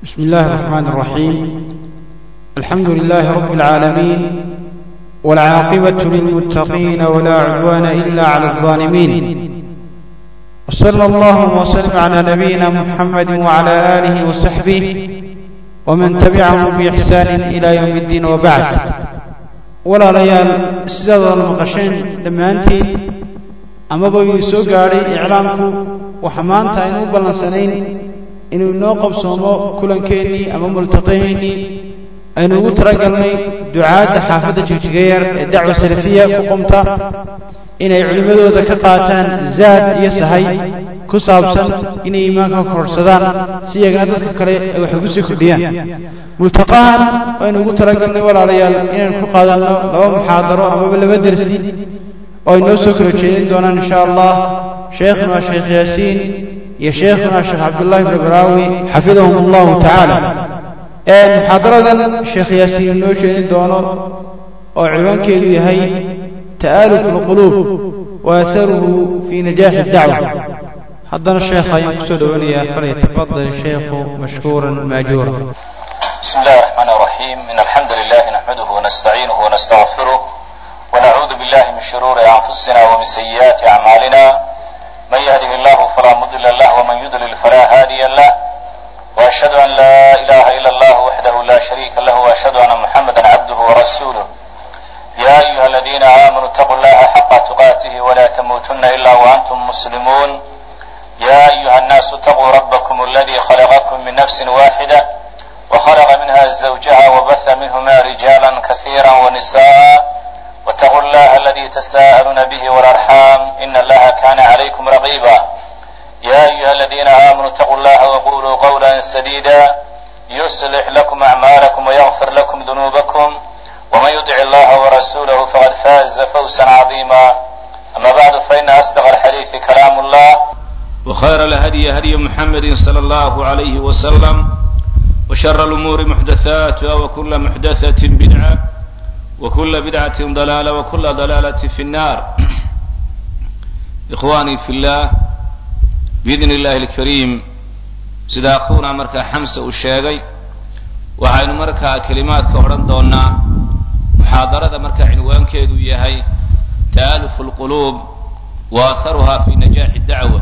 بسم الله الرحمن الرحيم الحمد لله رب العالمين والعاقبة للمتقين ولا عدوان إلا على الظالمين وصلى الله وسلم على نبينا محمد وعلى آله وصحبه ومن تبعهم بإحسان إلى يوم الدين وبعد ولا ليال سيدة المقشين لما أنت أما بو يسوق علي إعلامك وحمانتا إنه بلنسنين inuu inoo qabsoomo kulankeenii ama multaqaheennii aynu ugu talagalnay ducaadda xaafadda jigjigayer ee dacwa salafiya ku qumta inay culimmadooda ka qaataan zaad iyo sahay ku saabsan inay iimaanka kororsadaan si iyagana dadka kale ay wax ugu sii kordhiyaan multaqahan aynu ugu talagalnay walaalayaal inaynu ku qaadanno laba muxaadaro amaba laba dersi oo ay noo soo kala jeedin doonaan insha allah sheekhuna sheekh yaasiin iyo sheekhuna sheekh cabdullahi bn baraawi xafidahum allahu tacaala muxaadaradan sheekh yaasiin noo jeedin doono oo ciwaankeedu yahay ta'aaluf alquluub wa atharuhu fi najaaxi dacwa haddana sheekh ayaan kusoo dhowanayaa falyatafadal sheekhu mashkuuran maajuura بسم الله الرحمن الرحيم إن الحمد لله نحمده ونستعينه ونستغفره ونعوذ بالله من شرور أنفسنا ومن سيئات أعمالنا من يهده الله فلا مضل له ومن يضلل فلا هادي له واشهد ان لا اله الا الله وحده لا شريك له واشهد ان محمدا عبده ورسوله يا ايها الذين امنوا اتقوا الله حق تقاته ولا تموتن الا وانتم مسلمون يا ايها الناس اتقوا ربكم الذي خلقكم من نفس واحده وخلق منها زوجها وبث منهما رجالا كثيرا ونساء واتقوا الله الذي تساءلون به والارحام ان الله كان عليكم رقيبا يا ايها الذين امنوا اتقوا الله وقولوا قولا سديدا يصلح لكم اعمالكم ويغفر لكم ذنوبكم ومن يطع الله ورسوله فقد فاز فوزا عظيما اما بعد فان اصدق الحديث كلام الله وخير الهدي هدي محمد صلى الله عليه وسلم وشر الامور محدثاتها وكل محدثه بدعه وكل بدعة ضلالة وكل ضلالة في النار إخواني في الله بإذن الله الكريم sida akuuna markaa xamse uu sheegay waxaynu markaa kelimaadka odhan doonaa muxaadarada markaa cinwaankeedu yahay ta'alufu alquluub wa atharuha fi najaaxi dacwa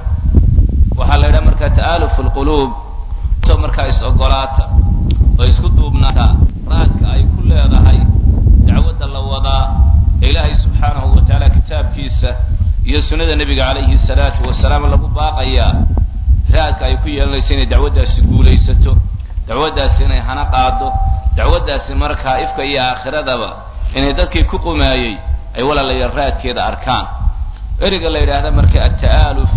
waxaa la yidhaha markaa ta'alufu alquluub to markaa is-ogolaata oo isku duubnaata raadka ay ku leedahay dacwadda la wadaa ee ilaahay subxaanahu wa tacaala kitaabkiisa iyo sunnada nebiga calayhi salaatu wasalaam lagu baaqayaa raadka ay ku yeelanayso inay dacwaddaasi guulaysato dacwaddaasi inay hana qaado dacwaddaasi markaa ifka iyo aakhiradaba inay dadkii ku qumaayey ay walaalayaal raadkeeda arkaan ereyga la yidhaahda marka ata'aaluf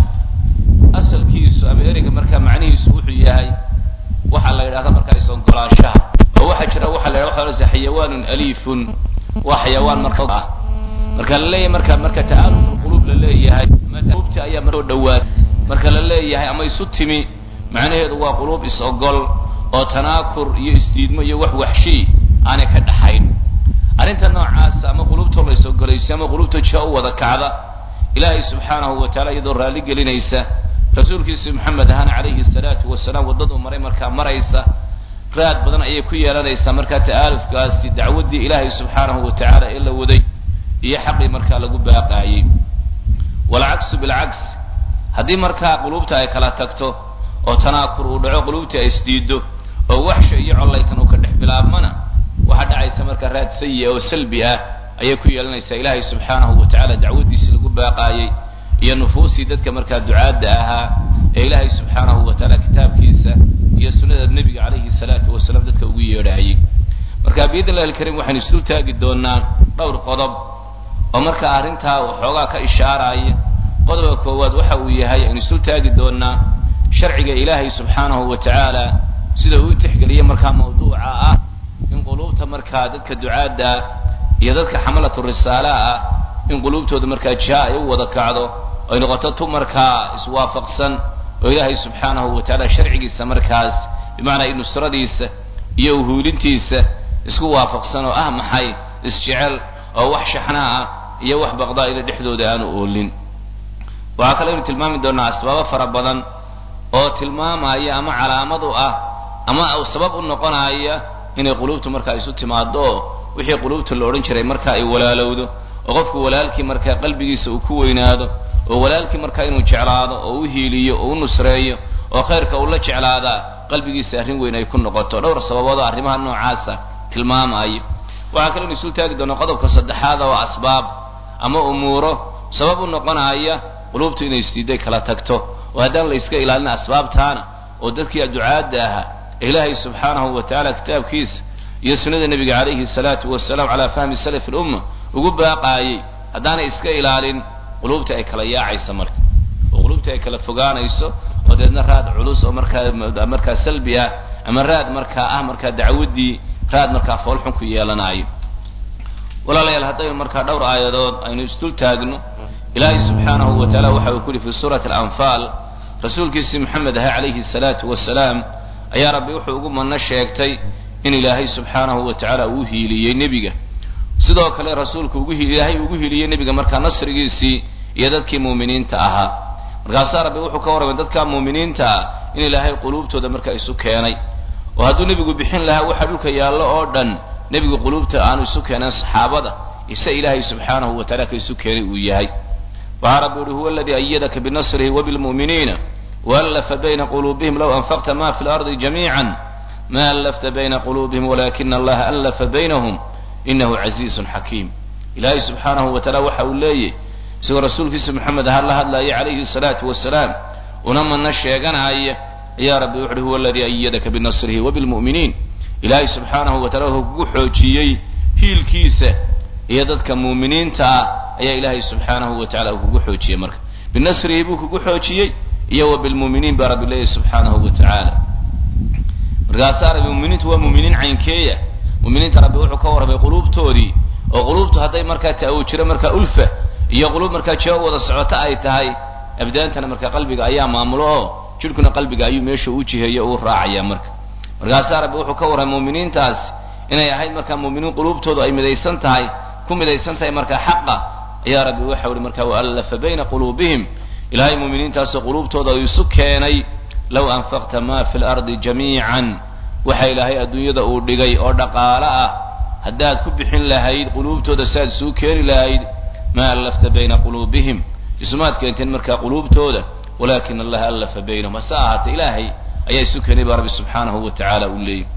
asalkiisu ama ereyga markaa macnihiisu wuxuu yahay waxaa la yidhahda markaa is-ogolaanshaha oo waxaa jira waxa la yidhahda waxa xayawaanun aliifun waa xayawaan marka ah marka la leeyahay marka marka ta'aaluf quluub la leeyahay quluubti ayaa maroo dhawaad marka la leeyahay ama isu timi macnaheedu waa quluub is-ogol oo tanaakur iyo isdiidmo iyo wax waxshi aanay ka dhaxayn arrinta noocaasa ama quluubtoo la is-ogolaysa ama quluubta jia u wada kacda ilaahay subxaanahu wa tacaala iyadoo raalli gelinaysa rasuulkiisa maxamed ahana calayhi salaatu wasalaam waddaduu maray markaa maraysa raad badan ayay ku yeelanaysaa markaa ta'aalufkaasi dacwaddii ilaahay subxaanahu wa tacaala ee la waday iyo xaqii markaa lagu baaqaayey walcaksu bilcaks haddii markaa quluubta ay kala tagto oo tanaakur uu dhaco quluubtii ay isdiido oo waxsha iyo collaytan uu ka dhex bilaabmana waxaa dhacaysa markaa raad sayi oo salbi ah ayay ku yeelanaysaa ilaahay subxaanahu wa tacaala dacwaddiisii lagu baaqaayey iyo nufuusii dadka markaa ducaadda ahaa ee ilaahay subxaanahu wa tacaala kitaabkiisa iyo sunnada nebiga calayhi salaatu wasalaam dadka ugu yeedhaayey marka biidn illahi alkariim waxaynu isu taagi doonaa dhowr qodob oo markaa arrintaa waxoogaa ka ishaaraya qodobka koowaad waxa uu yahay aynu isu taagi doonaa sharciga ilaahay subxaanahu wa tacaala sida uu tixgeliyey markaa mawduuca ah in quluubta markaa dadka ducaadda iyo dadka xamalatu risaala ah in quluubtooda markaa jiha ay u wada kacdo ay noqoto tu markaa iswaafaqsan oo ilaahay subxaanahu wa tacaala sharcigiisa markaas bimacnaa nusradiisa iyo uhuulintiisa isku waafaqsan oo ah maxay isjecel oo wax shaxnaa ah iyo wax baqdaa ila dhexdooda aanu oolin waxaa kale aynu tilmaami doonaa asbaabo fara badan oo tilmaamaya ama calaamad u ah ama sabab u noqonaya inay quluubtu markaa isu timaado oo wixii quluubta la odhan jiray markaa ay walaalowdo oo qofku walaalkii markaa qalbigiisa uu ku weynaado oo walaalkii markaa inuu jeclaado oo u hiiliyo oo u nusreeyo oo khayrka uu la jeclaadaa qalbigiisa arrin weyn ay ku noqoto dhowr sababood oo arrimaha noocaasa tilmaamayo waxaa kaloo isul taagi doona qodobka saddexaad oo asbaab ama umuuro sabab u noqonaya quluubtu inay isdiiday kala tagto oo haddaan la iska ilaalin asbaabtaana oo dadkii ducaadda ahaa ilaahay subxaanahu wa tacaala kitaabkiisa iyo sunnada nebiga calayhi salaatu wasalaam calaa fahmi salaf ilumma ugu baaqaayey haddaanay iska ilaalin quluubta ay kala yaacaysa marka oo quluubta ay kala fogaanayso oo deedna raad culus oo markaa markaa salbi ah ama raad markaa ah markaa dacwaddii raad markaa foolxun ku yeelanaayo walaalayaal haddaynu markaa dhowr aayadood aynu isdul taagno ilaahay subxaanahu wa tacaala waxa uu ku yihi fi suurati alanfaal rasuulkiisii maxamed ahay calayhi salaatu wasalaam ayaa rabbi wuxuu ugu manno sheegtay in ilaahay subxaanahu wa tacaala uu hiiliyey nebiga sidoo kale rasuulku ugu ilaahay ugu hiiliyey nebiga markaa nasrigiisii iyo dadkii muuminiinta ahaa markaasaa rabbi wuxuu ka warramay dadka muuminiinta ah in ilaahay quluubtooda markaa isu keenay oo hadduu nebigu bixin lahaa waxa dhulka yaallo oo dhan nebigu quluubta aanu isu keenan saxaabada ise ilaahay subxaanahu wa tacala ka isu keenay uu yahay waxaa rabbi uhi huwa aladii ayadaka binasrihi wabilmu'miniina waallafa bayna quluubihim low anfaqta ma fi lardi jamiican ma allafta bayna quluubihim walakina allaha allafa baynahum inahu casiizun xakiim ilaahay subxaanahu wa tacaala waxa uu leeyay isagoo rasuulkiisa maxamed aha la hadlaya calayhi salaatu wasalaam una manno sheeganaya ayaa rabbi wuxuuhi huwa aladii ayadaka binasrihi wabilmu'miniin ilaahay subxaanahu wa tacala wuxuu kugu xoojiyey hiilkiisa iyo dadka muuminiinta ah ayaa ilaahay subxaanahu wa tacala uu kugu xoojiyey marka binasrihi buu kugu xoojiyey iyo wa bilmu'miniin baa rabbi leeyahy subxaanahu wa tacaala markaasaa rabbi muminiintu waa muminiin caynkeeya muminiinta rabbi wuxuu ka warramay quluubtoodii oo quluubtu hadday markaa ta-uu jiro markaa ulfa iyo quluub markaa jeo wada socota ay tahay abdaantana markaa qalbiga ayaa maamulo oo jidhkuna qalbiga ayuu meesha u jiheeyo uu raacaya marka markaasaa rabbi wuxuu ka warramay muminiintaas inay ahayd markaa muminiin quluubtoodu ay midaysan tahay ku midaysan tahay markaa xaqa ayaa rabbi waxau ihi markaa waallafa bayna quluubihim ilaahay muminiintaasoo quluubtooda uu isu keenay low anfaqta ma fi lardi jamiican waxa ilaahay adduunyada uu dhigay oo dhaqaalo ah haddaad ku bixin lahayd quluubtooda saaad isuu keeni lahayd ma allafta bayna quluubihim isumaad keenteen markaa quluubtooda walakin allaha allafa baynahum hase ahaatee ilaahay ayaa isu keenay baa rabbi subxaanahu wa tacaala uu leeyay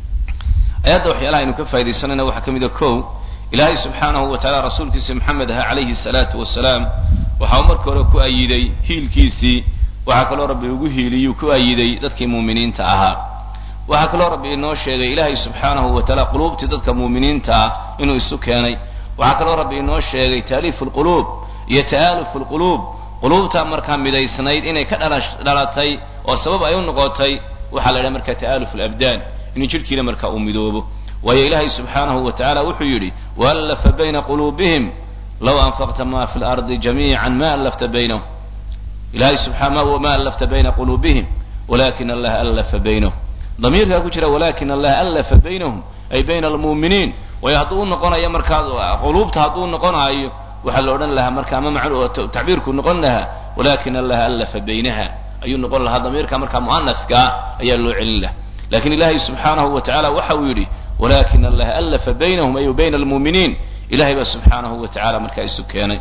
ayadda waxyaalaha aynu ka faa'idaysanayna waxaa ka mid a kow ilaahay subxaanahu wa tacala rasuulkiisa maxamed aha calayhi salaatu wasalaam waxa uu marka hore ku ayiday hiilkiisii waxaa kaloo rabbi ugu hiiliyuu ku ayiday dadkii muuminiinta ahaa waxaa kaloo rabbi inoo sheegay ilaahay subxaanahu wa tacaala quluubtii dadka muuminiinta ah inuu isu keenay waxaa kaloo rabbi inoo sheegay taaliifu lquluub iyo ta'aalufu lquluub quluubtaa markaa midaysnayd inay ka dhalatay oo sabab ay u noqotay waxaa la idhaha markaa ta'aalufu labdaan inuu jidhkiina markaa uu midoobo waayo ilaahay subxaanahu wa tacaala wuxuu yidhi waallafa bayna quluubihim low anfaqta ma fi lardi jamiican ma allafta baynahum ilahay subxaana ma allafta bayna quluubihim walakin allaha allafa baynahum damiirkaa ku jira walakin allaha allafa baynahum ay bayna almu'miniin waayo hadduu u noqonayo markaa quluubta hadduu noqonaayo waxaa la odhan lahaa marka ama macnu tacbiirku noqon lahaa walakin allaha allafa baynaha ayuu noqon lahaa damiirka markaa mu'anaskaa ayaa loo celin lahaa lakin ilaahay subxaanahu wa tacala waxa uu yidhi walakin allaha allafa baynahum ay bayna almu'miniin ilahay baa subxaanahu wa tacala markaa isu keenay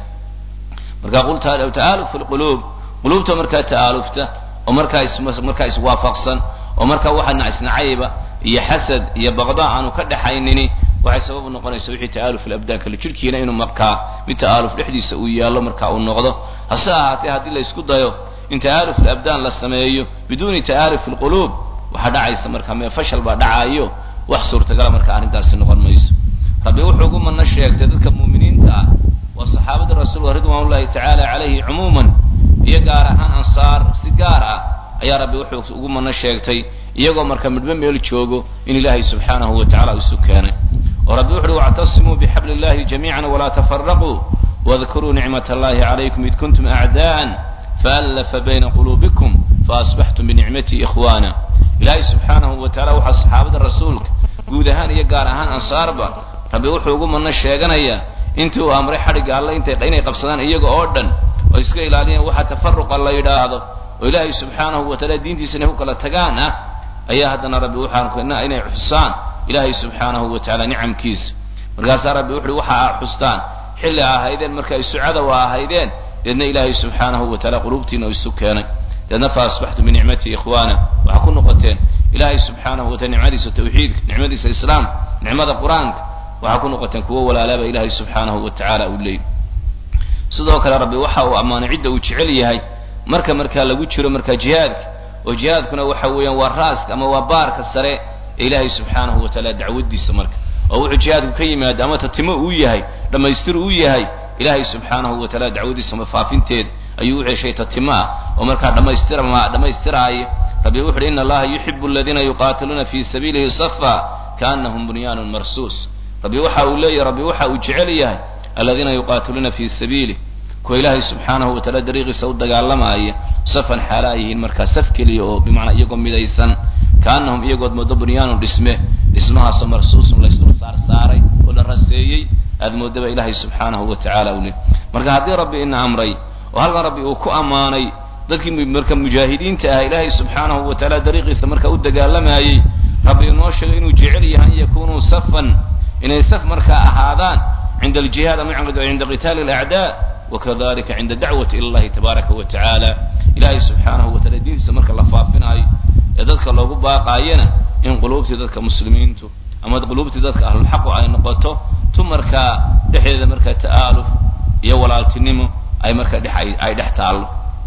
marka qul ta'aalufu lquluub quluubta markaa ta'aalufta oo markaa is markaa iswaafaqsan oo markaa waxa isnacayba iyo xasad iyo baqda aanu ka dhaxaynini waxay sabab u noqonaysa wixii ta'aaluf alabdaan kale jidhkiina inuu markaa mid ta'aaluf dhexdiisa uu yaallo markaa uu noqdo hase ahaatee haddii la isku dayo in ta'aaluf alabdaan la sameeyo biduuni ta'aaluf alquluub waxaa dhacaysa markaa mee fashal baa dhacaayo wax suurtagala markaa arrintaasi noqon mayso rabbi wuxuu ugu manno sheegtay dadka muuminiinta ah waa saxaabada rasuulka ridwan ullahi tacaala calayhi cumuuman iyo gaar ahaan ansaar si gaar ah ayaa rabbi wuxuu ugu manno sheegtay iyagoo marka midhbo meel joogo in ilaahay subxaanahu wa tacala isu keenay oo rabbi wuxuuhi wactasimuu bixabli illahi jamiican walaa tafaraquu wadkuruu nicmat allahi calaykum id kuntum acdaa'an faallafa bayna quluubikum faasbaxtum binicmatii ikhwaana ilaahay subxaanahu wa tacala waxaa saxaabada rasuulka guud ahaan iyo gaar ahaan ansaarba rabbi wuxuu ugu manno sheeganayaa intii uu amray xadhigga alle intay inay qabsadaan iyaga oo dhan oo iska ilaaliyaan waxa tafaruqa la yidhaahdo oo ilaahay subxaanahu wa tacaala diintiisa inay ku kala tagaan ah ayaa haddana rabbi waxaan inay xusaan ilaahay subxaanahu wa tacaala nicamkiisa markaasaa rabbi wuxuuhi waxa aa xustaan xilli a ahaydeen marka ay sucada waa ahaydeen deedna ilaahay subxaanahu wa taala quluubtiina isu keenay deedna fa asbaxtum binicmati ikhwaana waxaa ku noqoteen ilaahay subxaanahu wa taala nicmadiisa tawxiidka nicmadiisa islaamka nicmada qur-aanka waxaa ku noqoteen kuwo walaalaaba ilaahay subxaanahu wa tacaala uu leeyay sidoo kale rabbi waxa uu ammaanay cidda uu jecel yahay marka markaa lagu jiro markaa jihaadka oo jihaadkuna waxa weeyaan waa raaska ama waa baarka sare ee ilaahay subxaanahu wa tacaala dacwadiisa marka oo wuxuu jihaadku ka yimaada ama tatimo uu yahay dhammaystir uu yahay ilaahay subxaanahu wa tacaala dacwadiisa mafaafinteeda ayuu u ceshay tatimo ah oo markaa dhammaystirma dhammaystiraaya rabbi wuxu uhi ina allaha yuxibu aladiina yuqaatiluuna fi sabiilihi safa kaanahum bunyaanun marsuus rabbi waxa uu leeyahy rabbi waxa uu jecel yahay aladiina yuqaatiluuna fi sabiilih kuwa ilaahay subxaanahu wa taala dariiqiisa u dagaalamaaya safan xaala ay yihiin markaa saf keliya oo bimacnaa iyagoo midaysan kaanahum iyagood moodo bunyaanun dhisme dhismahaasoo marsuusun laysdul saar saaray oo la raseeyey aad moodaba ilaahay subxaanahu wa tacaala u leh marka haddii rabbi ina amray oo halkan rabbi uu ku ammaanay dadkii marka mujaahidiinta ah ilaahay subxaanahu wa taala dariiqiisa marka u dagaalamayey rabbi inoo sheegay inuu jecel yahay an yakunuu safan inay saf markaa ahaadaan cinda aljihaad ama cinda qitaali alacdaa wakadalika cinda dacwati ila allahi tabaaraka wa tacaala ilaahay subxaanahu wa taala diintiisa marka la faafinaayo ee dadka loogu baaqaayana in quluubtii dadka muslimiintu ama quluubtii dadka ahlulxaqu ay noqoto tu markaa dhexdeeda markaa ta'aaluf iyo walaaltinimo ay markaa dhex ay dhex taallo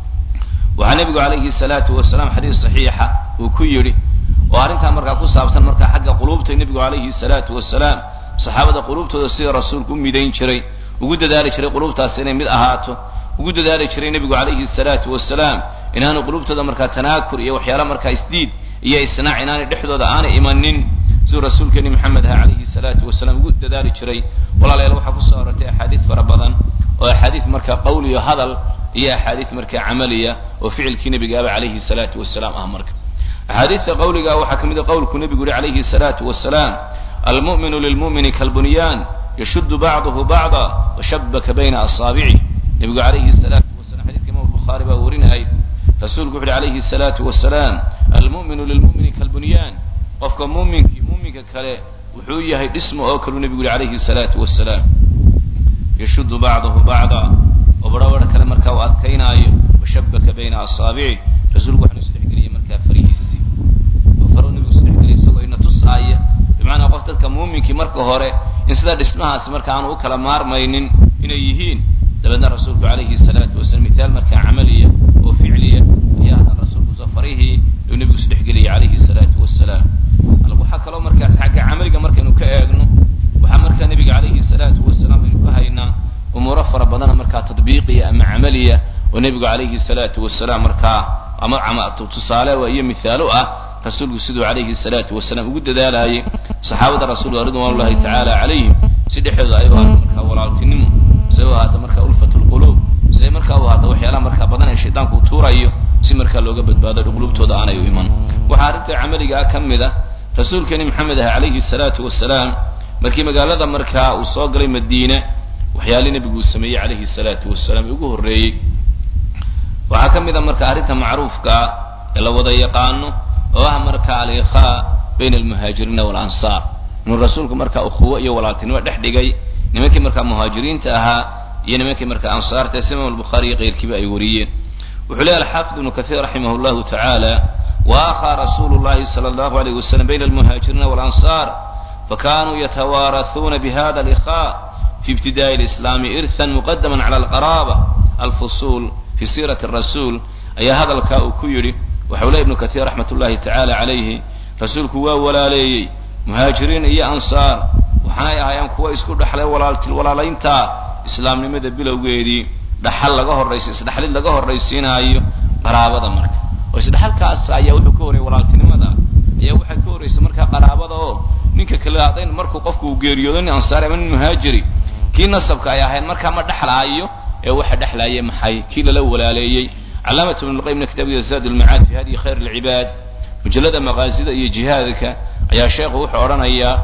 waxaa nebigu calayhi salaatu wasalaam xadiis saxiixa uu ku yidhi oo arrintaa markaa ku saabsan markaa xagga quluubta nebigu calayhi salaatu wasalaam saxaabada quluubtooda sida rasuulku u midayn jiray ugu dadaali jiray quluubtaas inay mid ahaato ugu dadaali jiray nebigu calayhi salaatu wasalaam inaanu quluubtooda markaa tanaakur iyo waxyaala markaa isdiid iyo isnaac inaanay dhexdooda aanay imanin siduu rasuulkeeni maxamed aha calayhi salaatu wasalaam ugu dadaali jiray walaalayaal waxaa kusoo arortay axaadiis fara badan oo axaadiis markaa qowl iyo hadal iyo axaadiis markaa camaliya oo ficilkii nebigaaba calayhi salaatu wasalaam ah marka axaadiista qawliga waxaa ka mid a qowlku nebigu yihi calayhi salaatu wasalaam almu'minu lilmu'mini kalbunyaan yashuddu bacduhu bacda washabaka bayna asaabicih nebigu calayhi salaatu wasalam xadidka imam bukhaari baa warinayay rasuulku wuxu uhi calayhi salaatu wasalaam almu'minu lilmu'mini kalbunyaan qofka muuminkii muuminka kale wuxuu yahay dhismo oo kaluu nebigu yihi calayhi salaatu wasalaam yashuddu bacduhu bacda oo barhobadh kale markaa uu adkaynaayo washabaka bayna asaabicih rasuulku waxanu isdhexgeliyay markaa farihiisii oo faruu nebigu isdhexgeliyay isagoo ina tusaaya bimacnaa qof dadka muuminkii marka hore in sidaa dhismahaasi marka aanu u kala maarmaynin inay yihiin dabeedna rasuulku calayhi salaatu wasalam mithaal markaa camaliya oo ficliya ayaa haddana rasuulku safarihii uu nebigu isdhexgeliyay calayhi salaatu wasalaam waxaa kaloo markaa xagga camaliga markaynu ka eegno waxaa markaa nebiga calayhi salaatu wasalaam aynu ka haynaa umuuro fara badana markaa tadbiiqiya ama camaliya oo nebigu calayhi salaatu wasalaam markaa ama tusaale iyo mithaalo ah rasuulku siduu calayhi salaatu wasalaam ugu dadaalayay saxaabada rasuulka ridwan ullahi tacaala calayhim si dhexdooda ay u ahaato markaa walaaltinimo siday u ahaato markaa ulfat lquluub siday markaa u ahaato waxyaalaha markaa badan ee shaydaanku tuurayo si markaa looga badbaado qulubtooda aanay u iman waxaa arrinta camaliga ah ka mid ah rasuulkeeni maxamed ah calayhi salaatu wasalaam markii magaalada markaa uu soo galay madiine waxyaalii nebigu uu sameeyey calayhi salaatu wasalaam ugu horreeyey waxaa ka mid a marka arrinta macruufka ah ee la wada yaqaano oo ah marka alikhaa bayna almuhaajiriina waalansaar inuu rasuulku markaa ukhuwo iyo walaaltinimo dhex dhigay nimankii markaa muhaajiriinta ahaa iyo nimankii markaa ansaarta si imam albukhaari iyo keyrkiiba ay wariyeen wuxuu leeyahy alxaafid ibnu kathiir raximah llahu tacaala waakhaa rasuulu llahi sala allahu alayh wasalam bayna almuhaajiriina waalansaar fakanuu yatawaarasuuna bihada alikhaa fi ibtida'i alislaami irhan muqadaman cala alqaraaba alfusuul fi siirati rasuul ayaa hadalkaa uu ku yidhi waxau leey ibnu kathiir raxmat ullahi tacaala calayhi rasuulku waa walaaleeyey muhaajiriin iyo ansaar waxaanay ahaayeen kuwa isku dhexlay walaalti walaalaynta islaamnimada bilowgeedii dhaxal laga horraysa isdhexlid laga horraysiinaayo qaraabada marka oo isdhexalkaas ayaa wuxuu ka horreeyay walaaltinimada ayaa waxaa ka horraysa markaa qaraabada oo ninka kale haddayn markuu qofku uu geeriyoodo nin ansaari ama nin muhaajiri kii nasabka ay ahayd markaa ma dhexlaayo ee waxa dhexlaaya maxay kii lala walaaleeyey calaamatu ibn lqayimna kitaabkiisa zaad ulmacaad fi hadiyi khayr alcibaad mujallada maqaasida iyo jihaadka ayaa sheekhu wuxuu odhanayaa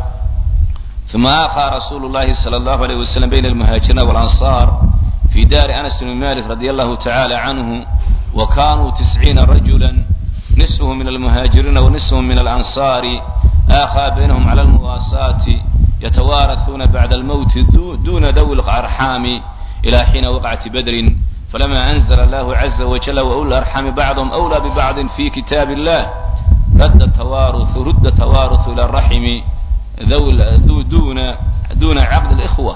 uma akhaa rasuulu llahi sala allahu alayh wasalam bayna almuhaajiriina waalansaar fi daari anas bni malik radi allahu tacala canhu wa kanuu tisciina rajula نصفهم من المهاجرين ونصفهم من الأنصار آخى بينهم على المواساة يتوارثون بعد الموت دون ذوي الأرحام إلى حين وقعت بدر فلما أنزل الله عز وجل وأولي الأرحام بعضهم أولى ببعض في كتاب الله رد التوارث رد التوارث إلى الرحم ذو دون دون عقد الإخوة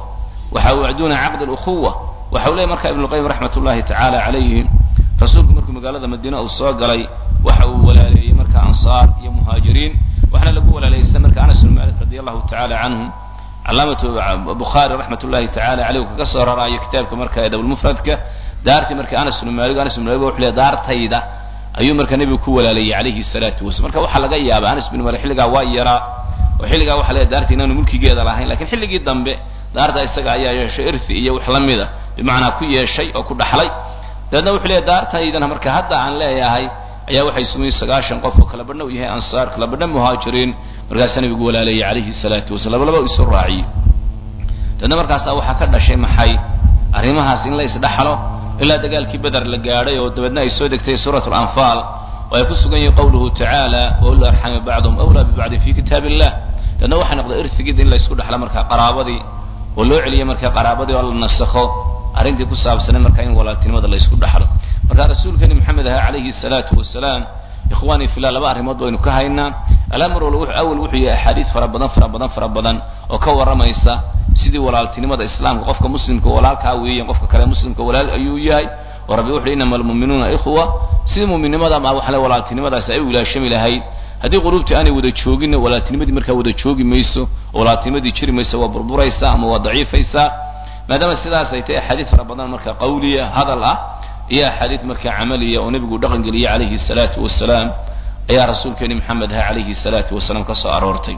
دون عقد الأخوة وحولي مركا ابن القيم رحمة الله تعالى عليه رسولك مركا مقالة مدينة أو صاقلي وحو ولا لي مركا أنصار يا مهاجرين وحنا لقوا ولا ليس مركا أنس بن مالك رضي الله تعالى عنه علامة بخاري رحمة الله تعالى عليه وكسر رأي كتابك مركا يدو المفردك دارتي مركا أنس بن مالك أنس بن مالك وحلي دار تيدا ayuu marka nebigu ku walaalayay calayhi salaatu wasalam marka waxaa laga yaabaa anas bin malik xilligaa waa yaraa oo xilligaa waxa leeyahay daarta inaanu mulkigeeda lahayn lakiin xilligii dambe daarta isaga ayaa yeeshay irthi iyo wax la mida bimacnaa ku yeeshay oo ku dhaxlay dabeedna wuxuu leeyahay daartaydana marka hadda aan leeyahay ayaa waxay sugay sagaashan qof oo kala badhna u yahay ansaar kala badhna muhaajiriin markaasaa nebigu walaalayay calayhi salaatu wasalam labalaba isu raaciyey dabeedna markaasaa waxaa ka dhashay maxay arrimahaas in la isdhaxlo ilaa dagaalkii beder la gaadhay oo dabeedna ay soo degtay suurat lanfaal oo ay ku sugan yihiin qawluhu tacaala wauli arxami bacdum awlaa bibacdi fi kitaab illah dabeedna waxay noqday irtigida in la isku dhexla markaa qaraabadii oo loo celiyay markaa qaraabadii oo la nasakho arrintii ku saabsanay markaa in walaaltinimada la isku dhexlo marka rasuulkeeni maxamed aha calayhi salaatu wasalaam ikhwaanii fillah laba arrimood baynu ka haynaa alamr awal wuxuu yahay axaadiid fara badan fara badan fara badan oo ka warramaysa sidii walaaltinimada islaamka qofka muslimka walaalkaa weeyan qofka kale muslimka walaal ayuu yahay oo rabbi wuxu inama almu'minuuna ikhwa sidii mu'minnimada ama waxale walaaltinimadaasi ay u ilaashami lahayd haddii quluubtii aanay wada jooginna walaaltinimadii markaa wada joogi mayso oo walaaltinimadii jiri mayso waa burburaysaa ama waa daciifaysaa maadaama sidaas ay tahay axaadiid fara badan markaa qawliya hadal ah iyo axaadiid markaa camaliya oo nebigu dhaqan geliyey calayhi salaatu wasalaam ayaa rasuulkeeni maxamed aha calayhi salaatu wasalaam ka soo aroortay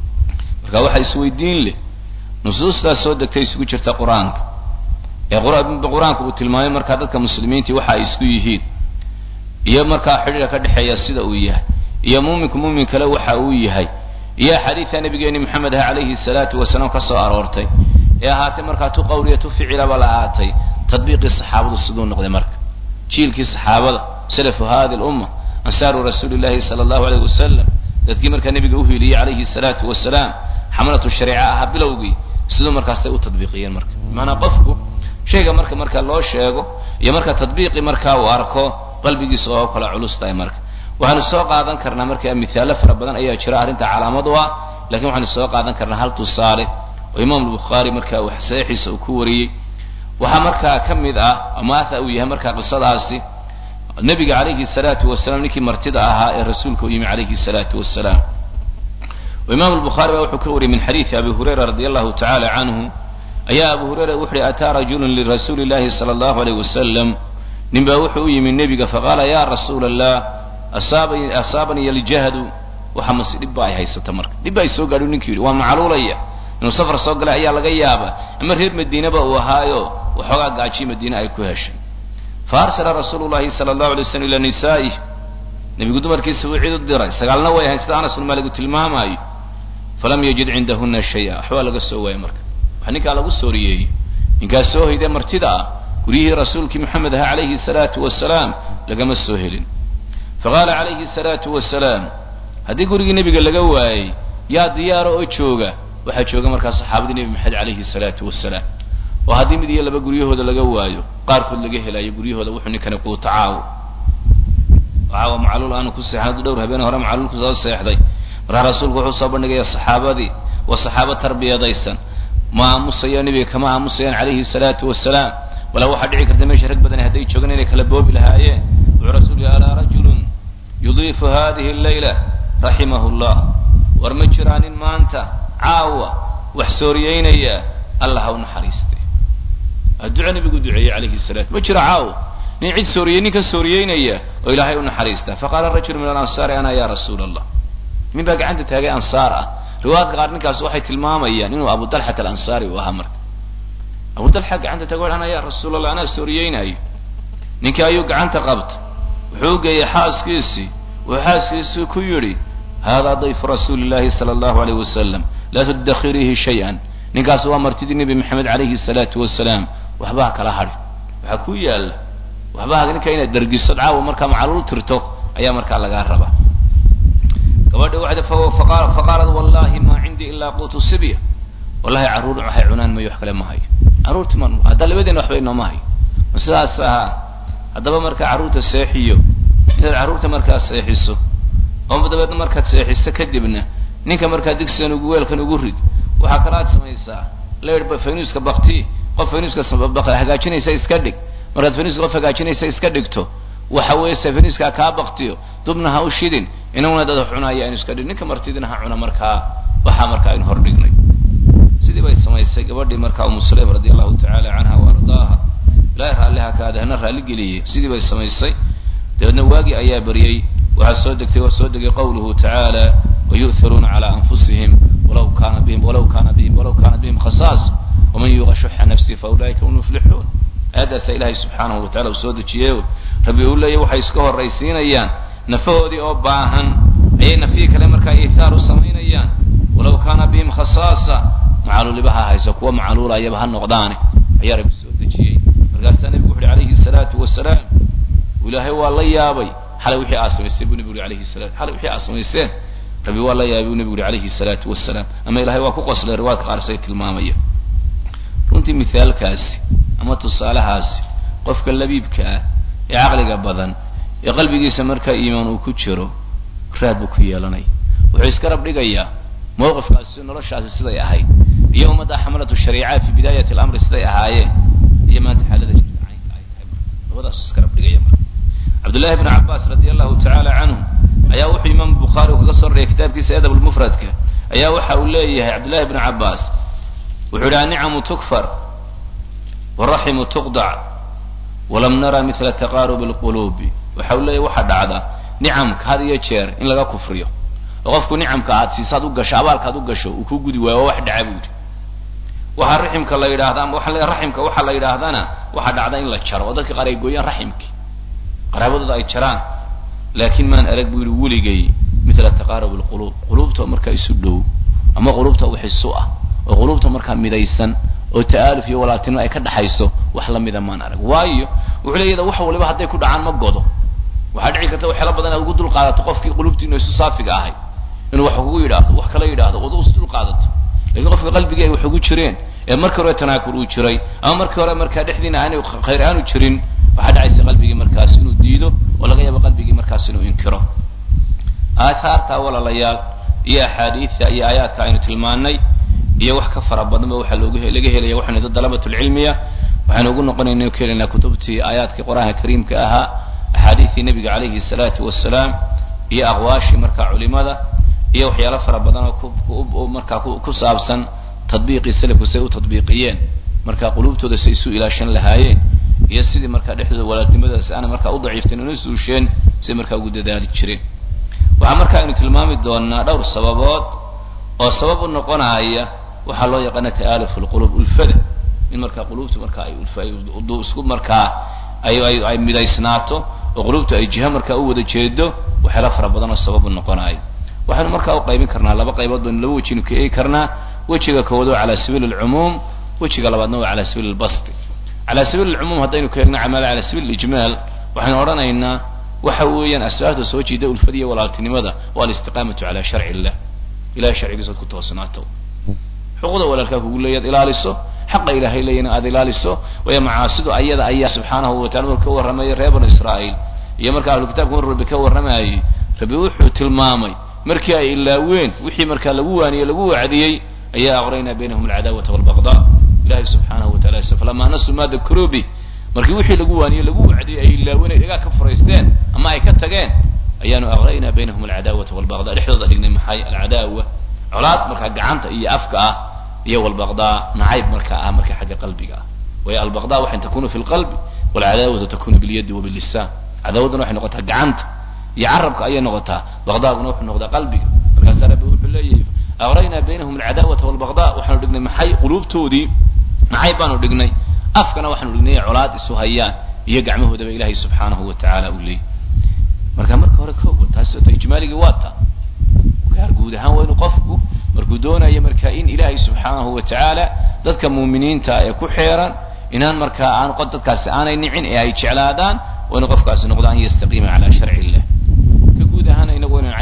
marka waxaa isweydiin leh nusuustaas soo degtay isugu jirta qur-aanka ee qur-aanka uu tilmaamay markaa dadka muslimiintii waxa ay isku yihiin iyo markaa xidhiirka ka dhexeeya sida uu yahay iyo muuminku muumin kale waxa uu yahay iyo axaadiidta nabigeeni maxamed ah calayhi salaatu wasalaam ka soo aroortay ee ahaatay markaa tu qawliya tu ficilaba la ahaatay tadbiiqii saxaabadu siduu noqday marka jiilkii saxaabada salafu hadi lumma ansaaru rasuuli llahi sala allahu alayh wasalam dadkii markaa nebiga uhiiliyey calayhi salaatu wasalaam xamalatu shariica ahaa bilowgii siduu markaasay u tadbiiqiyeen marka maanaa qofku shayga marka marka loo sheego iyo marka tadbiiqi markaa uu arko qalbigiisa oo kala culus tahay marka waxaanu soo qaadan karnaa marka mithaalo fara badan ayaa jira arrinta calaamad u ah lakin waxaanu soo qaadan karnaa hal tusaale oo imaam albukhaari marka uu saxiixiisa uu ku wariyey waxaa markaa ka mid ah amaatha uu yahay markaa qisadaasi nebiga calayhi salaatu wasalaam ninkii martida ahaa ee rasuulka u yimi calayhi salaatu wasalaam وإمام البخاري وحو كوري من حديث أبي هريرة رضي الله تعالى عنه أيا أبو هريرة وحي أتى رجل لرسول الله صلى الله عليه وسلم نبا وحو من النبي فقال يا رسول الله أصابني, أصابني الجهد وحمس دبا هي ستمر دبا يسوق قالوا نكيري ومعلولية إنه سفر سوق لا أيا لغيابة أما رير مدينة وهايو وحوغا قاچي مدينة أي كوهش فأرسل رسول الله صلى الله عليه وسلم إلى نسائه نبي قدوم مركز وعيد الدرج سقالنا ويا هنستانس أنس الملك تلماماي falam yajid cindahuna shaya waxbaa laga soo waayay marka waxa ninkaa lagu sooriyeeyey ninkaas soo hoyday martida ah guryihii rasuulkii maxamed aha calayhi salaatu wasalaam lagama soo helin faqaala calayhi salaatu wasalaam haddii gurigii nebiga laga waayey yaa diyaara oo jooga waxaa jooga markaa saxaabadii nebi maxamed calayhi salaatu wasalaam oo haddii mid iyo laba guryahooda laga waayo qaarkood laga helayo guryahooda wuxuu ninkani quuto caawo caawa macluul aanu ku seexan dhowr habeen hore macluul ku soo seexday markaa rasuulku wuxuu soo bandhigaya saxaabadii waa saxaabo tarbiyadaysan ma aamusayo nebiga kama aamusayaan calayhi salaatu wasalaam walaa waxaa dhici karta meesha rag badan hadday joogaan inay kala boobi lahaayeen wuxuu rasuul yihi alaa rajulun yudiifu hadihi llayla raximahu llah war ma jiraa nin maanta caawa wax sooriyeynaya allah ha u naxariiste adduco nebigu duceeyey calayhi salaam ma jiro caawa nin cid sooriyey nin ka sooriyeynaya oo ilaahay u naxariista faqaala rajulu min alansaari ana ya rasuula allah nin baa gacanta taagay ansaar ah riwaayadka qaar ninkaas waxay tilmaamayaan inuu abu dalxat alansaari uu ahaa marka abu dalxa gacanta taagay ana ya rasuul allah anaa sooriyeynayo ninkii ayuu gacanta qabta wuxuu geeyey xaaskiisii wuxuu xaaskiisii ku yidhi haadaa dayfu rasuuli llahi sala allahu alayh wasalam laa tudakhiriihi shay-an ninkaas waa martidii nebi maxamed calayhi salaatu wasalaam waxbaha kala hadhi waxaa ku yaalla waxbaha ninka inaad dhargisad caawa markaa macaluul tirto ayaa markaa lagaa rabaa gabadhi waxay faqaalat wallahi ma cindii ilaa quutu sibya wallahi carruur waxay cunaan mayo wax kale ma hayo carruurti ma hadda labadeena waxba inooma hayo ma sidaas ahaa haddaba markaa carruurta seexiyo inaad carruurta markaa seexiso oo dabeedna markaad seexiso kadibna ninka markaa digsigan ugu weelkan ugu rid waxaa kalaad samaysaa leedh faynuuska bakti qof faynuuska hagaajinaysa iska dhig markaad faynuuska qof hagaajinaysa iska dhigto waxa weeye se faynuuskaa kaa baktiyo dubna ha u shidin inaguna dad cunaya aynu iska dhig ninka martidina ha cuna markaa waxaa markaa aynu hor dhignay sidii bay samaysay gabadhii markaa umu sulaym radi allahu tacaala canha wa ardaaha ilaahay raalliha kaada hana raalli geliyey sidii bay samaysay dabeedna waagii ayaa beriyey waxaa soo degtay waa soo degay qawluhu tacaala wayu'tharuuna calaa anfusihim walaw kaana bihim walaw kaana bihim walaw kaana bihim khasaas waman yuuqa shuxa nafsihi fa ulaa'ika hum muflixuun aayaddaasa ilaahay subxaanahu wa tacala uu soo dejiyey rabbi uu leeyahy waxay iska horraysiinayaan nafahoodii oo baahan ayay nafihii kale markaa iithaar u samaynayaan walaw kaana bihim khasaasa macaluulibaha hayso kuwa macaluulayaba ha noqdaane ayaa rabbi soo dejiyey markaasaa nebigu wuxu uhi calayhi salaatu wasalaam ilaahay waa la yaabay xalay wixii aad samayseen buu nebigu uhi alayhi salatu xalay wixii aad samayseen rabbi waa la yaabay buu nebigu uhi calayhi salaatu wasalaam ama ilahay waa ku qoslay riwaadka qaar say tilmaamaya runtii mithaalkaasi ama tusaalahaasi qofka labiibka ah ee caqliga badan ee qalbigiisa markaa iimaan uu ku jiro raad buu ku yeelanaya wuxuu iska rab dhigayaa mawqifkaasi noloshaasi siday ahayd iyo ummadda xamalatu shariica fi bidaayati alamri siday ahaayeen iyo maanta xaalada jirta caynka ay tahay marka labadaasu iska rab dhigaya marka cabdullahi bn cabbaas radi allahu tacaala canhu ayaa wuxuu imaam bukhaari uu kaga soo rariyay kitaabkiisa adab lmufradka ayaa waxa uu leeyahay cabdullahi bn cabbaas wuxuu yidhi annicamu tukfar waraximu tuqdac walam nara mila taqaarubi lquluubi waxa uu leeyahy waxaa dhacda nicamka had iyo jeer in laga kufriyo oo qofku nicamka aad siisaad u gasho abaalkaad u gasho uu ku gudi waayo waa wax dhaca buu yidhi waxaa raximka la yidhahda ama waa raximka waxaa la yidhaahdana waxaa dhacda in la jaro oo dadka qaar ay gooyaan raximkii qaraabadooda ay jaraan laakiin maan arag buu yidhi weligay mila taqaarub lquluub quluubta markaa isu dhow ama quluubta wax isu ah oo quluubta markaa midaysan oo ta'aaluf iyo walaaltinimo ay ka dhaxayso wax lamida maan arag waayo wuxuu leeyada wax waliba hadday ku dhacaan ma godo waxaa dhici karta waxyaala badan aad ugu dul qaadato qofkii quluubtiinu isu saafiga ahay inuu wax kugu yidhaahdo wax kala yidhaahdo ood us dul qaadato lakin qofka qalbigii ay wax ugu jireen ee markii hore tanaakur uu jiray ama markii hore markaa dhexdiina aanay khayr aanu jirin waxaa dhacaysa qalbigii markaas inuu diido oo laga yaabo qalbigii markaas inuu inkiro aathaarta walaalayaal iyo axaadiidta iyo aayaadka aynu tilmaanay iyo wax ka fara badanba waxaa loogu laga helaya waxaynu dad dalabatulcilmiya waxaynu ugu noqonayna ku helaynaa kutubtii aayaadkii qur-aanka kariimka ahaa axaadiidtii nebiga calayhi salaatu wasalaam iyo aqwaashii markaa culimada iyo waxyaalo fara badan oo markaa ku saabsan tadbiiqii salafku say u tadbiiqiyeen markaa quluubtooda say isu ilaashan lahaayeen iyo sidii markaa dhexdooda walaalnimadaasi aana markaa u daciifteen una suusheen siday markaa ugu dadaali jireen waxaa marka aynu tilmaami doonaa dhowr sababood oo sabab u noqonaya waxaa loo yaqaana ta'aaluf lqulub ulfada in markaa quluubtu markaa ay isku markaa ay ay midaysnaato oo quluubtu ay jiha markaa u wada jeedo waxyaala fara badan oo sabab u noqonayo waxaynu markaa u qaybin karnaa laba qaybood baynu laba wejinu ka eegi karnaa wejiga koowaad waa cala sabiili alcumuum wejiga labaadna waa cala sabiili albasti cala sabiili alcumuum haddaynu ka eegno camaala cala sabiili alijmaal waxaynu odhanaynaa waxa weeyaan asbaabta soo jiida ulfadiya walaaltinimada waa alistiqaamatu cala sharci illah ilahay sharcigiisa ad ku toosnaato xuquuqda walaalkaa kugu leeyaad ilaaliso xaqa ilaahay leeyana aad ilaaliso waayo macaasidu ayada ayaa subxaanahu watacala marka ka warramayay reer banu israa'iil iyo marka ahlu kitaabka mar rabbi ka warramayay rabbi wuxuu tilmaamay markii ay ilaaween wixii markaa lagu waaniyey lagu wacdiyey ayaa aqraynaa baynahum alcadaawata walbaqdaa ilahay subxaanahu watacala falamaa nasuu ma dakaruu bih markii wixii lagu waaniyey lagu wacdiyey ay ilaaween ay dhagaa ka furaysteen ama ay ka tageen ayaanu aqraynaa baynahum alcadaawata walbaqdaa dhexdooda dhignay maxay alcadaawa colaad markaa gacanta iyo afka ah iyo walbaqdaa nacayb markaa ah marka xagga qalbiga ah waayo albaqdaa waxay takunu fi lqalbi walcadaawatu takunu bilyadi wa billisaan cadaawaduna waxay noqotaa gacanta iyo carabka ayay noqotaa baqdaaguna wuxuu noqdaa qalbiga markaasaa rabbi wuxuu leeyahay aqraynaa baynahum alcadaawata walbaqdaa waxaanu dhignay maxay quluubtoodii nacayb baanu dhignay afkana waxaanu dhignay colaad isu hayaan iyo gacmahoodaba ilaahay subxaanahu wa tacaala uu leeyay marka marka hore kooba taas ta ijmaaligii waa ta gaar guud ahaan waa inuu qofku markuu doonayo marka in ilaahay subxaanahu wa tacaala dadka muuminiinta ee ku xeeran inaan markaa aan dadkaasi aanay nicin ee ay jeclaadaan waa inuu qofkaasi noqdo an yastaqiima cala sharci illah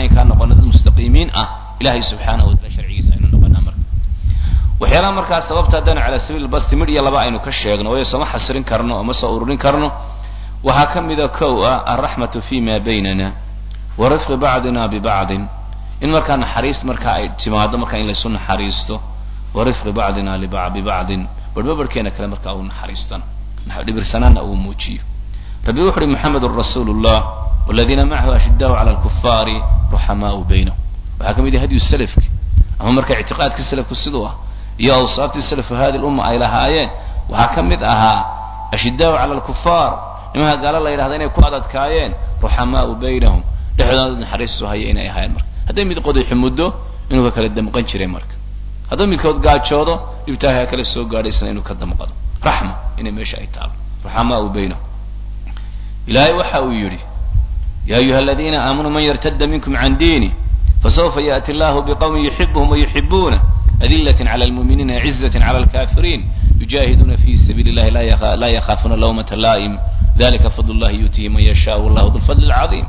caynkaa noqono dad mustaqiimiin ah ilahay subxaanahu wataala sharcigiisa aynu noqonaa marka waxyaalaha markaa sababta haddaynu calaa sabiil basti midh iyo laba aynu ka sheegno waayo sooma xasirin karno oo ma soo ururin karno waxaa ka mida kow ah alraxmatu fi ma baynana wa rifqi bacdina bibacdin in markaa naxariis markaa ay timaado markaa in laysu naxariisto wa rifqi bacdina bibacdin barhba barhkeena kale markaa uu naxariistana dhibirsanaana uu muujiyo rabbi wuxu uhi maxamedun rasuulu llah waladiina macahu ashidaau cala alkufaari ruxamaau baynahum waxaa ka mid yahay hadyu salafki ama marka ictiqaadkii salafku siduu ah iyo awsaaftii salafu hadi lumma ay lahaayeen waxaa ka mid ahaa ashidaau cala alkufaar nimaha gaalo la yidhahda inay ku adadkaayeen ruxamaau baynahum dhexdooda naxariistu haya inay ahaayeen marka hadday mid qodaxi muddo inuu ka kala damqan jiray marka hadduu midkood gaajoodo dhibtaaha kale soo gaadhaysna inuu ka damqado raxma inay meesha ay taalo ruxamaau baynahum ilaahay waxa uu yidhi ya ayuha aladiina aamanuu man yartada minkum can diini fasawfa yaأti allahu bqwmin yuxibuhum wayuxibuuna adilaة clى lmuminiina cizaة clى اlkafiriin yujahiduuna fi sabiili اllahi la yakhaafuna lawmata laa'im dalika fadl اllahi yuutihi man yasha wallahu du lfadl اlcaظim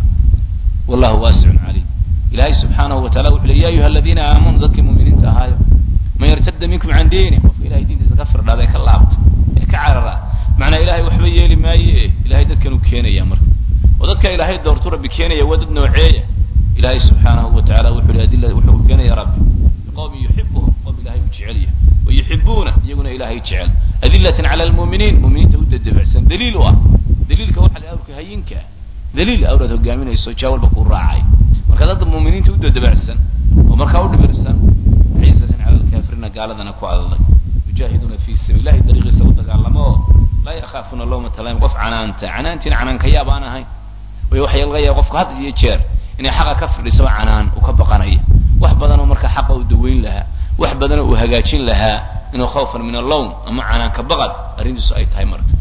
wallahu waasicun calim ilahay subxaanahu wa taala wuxu le ya ayuha aladiina aamanuu dadkii muminiinta ahaayo man yartada minkum can diini qofka ilahay diintiisa ka firdhada ee ka laabto ee ka carara macnaa ilahay waxba yeeli maaye ilahay dadkan uu keenaya marka oo dadka ilaahay doortu rabbi keenaya waa dad nooceeya ilahay subxaanahu wa tacala wuxu hi adila wuxuu keenaya rabbi biqowmin yuxibuhum qowm ilahay uu jecel yahay wayuxibuuna iyaguna ilahay jecel adilatan cala almu'miniin mu'miniinta u dadebacsan daliil u ah daliilka waxa la awrka hayinka daliil awraad hogaaminayso jaa walba kuu raacay marka dad mu'miniinta u dadebacsan oo markaa u dhibirsan ciisatan cala alkaafiriina gaaladana ku adadag yujahiduuna fi sabiil ilahay dariiqiisa u dagaalamo oo laa yakhaafuna lawmata laim qof canaanta canaantiina canaankayaab aan ahayn way waxaa laga yaaba qofku had iyo jeer inay xaqa ka fidhisaba canaan uu ka baqanaya wax badanoo marka xaqa uu daweyn lahaa wax badanoo uu hagaajin lahaa inuu khawfan min allowm ama canaanka baqad arrintiisu ay tahay marka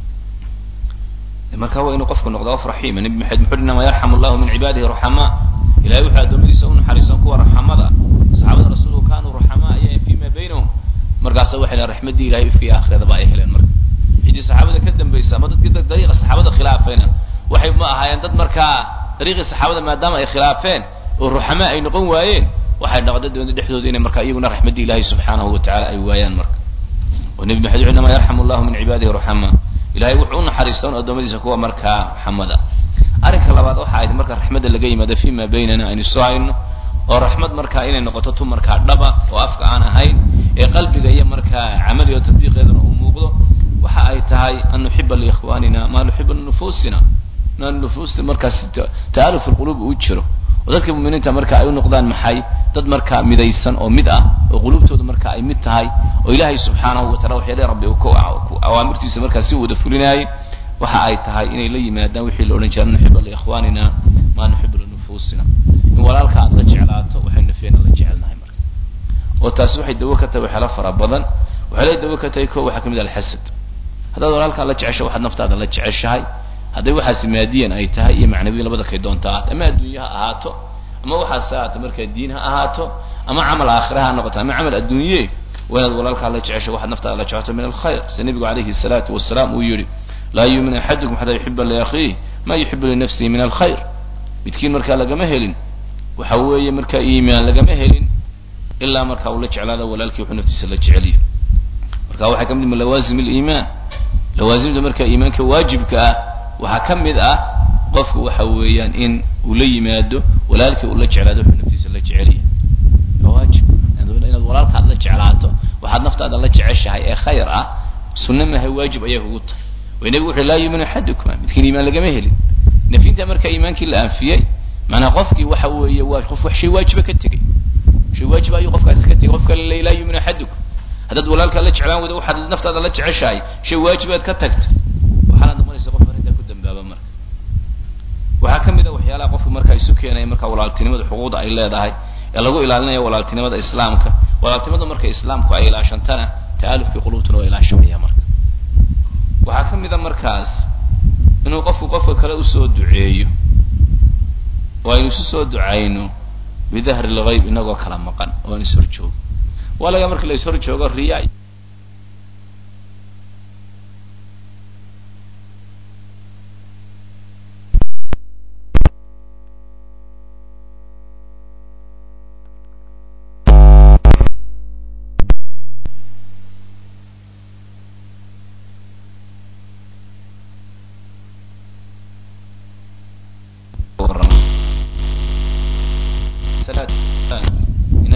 marka waa inuu qofku noqdo qof raxiima nabi maxamed muxuu inama yarxamu allahu min cibaadihi ruxamaa ilahay wuxuu addoommadiisa u naxariisan kuwa raxamada saxaabada rasuulku kaanuu ruxamaa ayaa fima baynahum markaasa waxay lehen raxmaddii ilahay ifkii aakhirada ay heleen marka ciddii saxaabada ka dambaysa ama dadkii dariiqa saxaabada khilaafayna waxay ma ahaayeen dad markaa dariiqii saxaabada maadaama ay khilaafeen oo ruxamaa ay noqon waayeen waxay dhaqda doonta dhexdooda inay marka iyaguna raxmaddii ilahay subxaanahu wa tacala ay waayaan marka oo nebi maxamed wuxuu inama yarxamu allahu min cibaadihi ruxamaa ilahay wuxuu u naxariista un addoommadiisa kuwa markaa raxamada arrinka labaad waxa ayd marka raxmadda laga yimaado fima baynana aynu soo hayno oo raxmad markaa inay noqoto tu markaa dhaba oo afka aan ahayn ee qalbiga iyo markaa camali oo tadbiiqeedana uu muuqdo waxa ay tahay an nuxiba liikhwanina ma nuxibu linufuusina ma nufuusta markaas ta'aluf alquluub uu jiro oo dadka muminiinta marka ay u noqdaan maxay dad markaa midaysan oo mid ah oo quluubtooda marka ay mid tahay oo ilaahay subxaanahu wa tacala waxyaale rabbi uu ku awaamirtiisa markaa si wada fulinaayay waxa ay tahay inay la yimaadaan wixii la odhan jira nuxiba liikhwanina ma nuxibu linufuusina in walaalka aad la jeclaato waxaynu nafeena la jecelnahay marka oo taasi waxay dawo ka tahay waxyaala fara badan waxay la dawo ka tahay ko waxaa kamid ah alxasad haddaad walaalkaa la jecesho waxaad naftaada la jeceshahay hadday waxaasi maadiyan ay tahay iyo macnawiyan labada kay doonta ahaato ama adduunye ha ahaato ama waxaas ha ahaato markaa diin ha ahaato ama camal aakhira ha noqoto ama camal adduunye waa inaad walaalkaa la jecesho waxaad naftaada la jeclato min alkhayr sida nebigu calayhi salaatu wasalaam uu yihi laa yuumin axadukum xataa yuxiba liakhiih ma yuxibu linafsihi min alkhayr midkiin markaa lagama helin waxa weeye markaa iimaan lagama helin ilaa markaa uu la jeclaado walaalkii wuxuu naftiisa la jeceliyo marka waxaa ka mid min lawaasim aliimaan lawaasimta markaa iimaanka waajibka ah waxaa ka mid ah qofku waxa weeyaan in uu la yimaado walaalkii uu la jeclaado wuxuu naftiisa la jeceliya waa waajib inaad walaalkaad la jeclaato waxaad naftaada la jeceshahay ee khayr ah sunna maha waajib ayaa kugu tahay way nebigu wuxu laa yuuminu axadukuma midkiin iimaan lagama helin nafinta marka iimaankii la anfiyey maanaa qofkii waxa weeye waa qof wax shay waajiba ka tegey shay waajiba ayuu qofkaasi ka tegey qofka le laa yuuminu axadukum haddaad walaalkaa la jeclaan wada waxaad naftaada la jeceshahay shay waajibaad ka tagtay waxaanaad noqonaysa qof arrintaa ku dambaaba marka waxaa ka mid a waxyaalaha qofka markaa isu keenaya marka walaaltinimada xuquuqda ay leedahay ee lagu ilaalinaya walaaltinimada islaamka walaaltinimada marka islaamku ay ilaashantana ta'alufkii qulubtuna waa ilaashamaya marka waxaa ka mid a markaas inuu qofku qofka kale usoo duceeyo oo aynu isu soo ducayno bidahri lgayb inagoo kala maqan oo aan ishor joogo waa laga marka la ishor joogo riya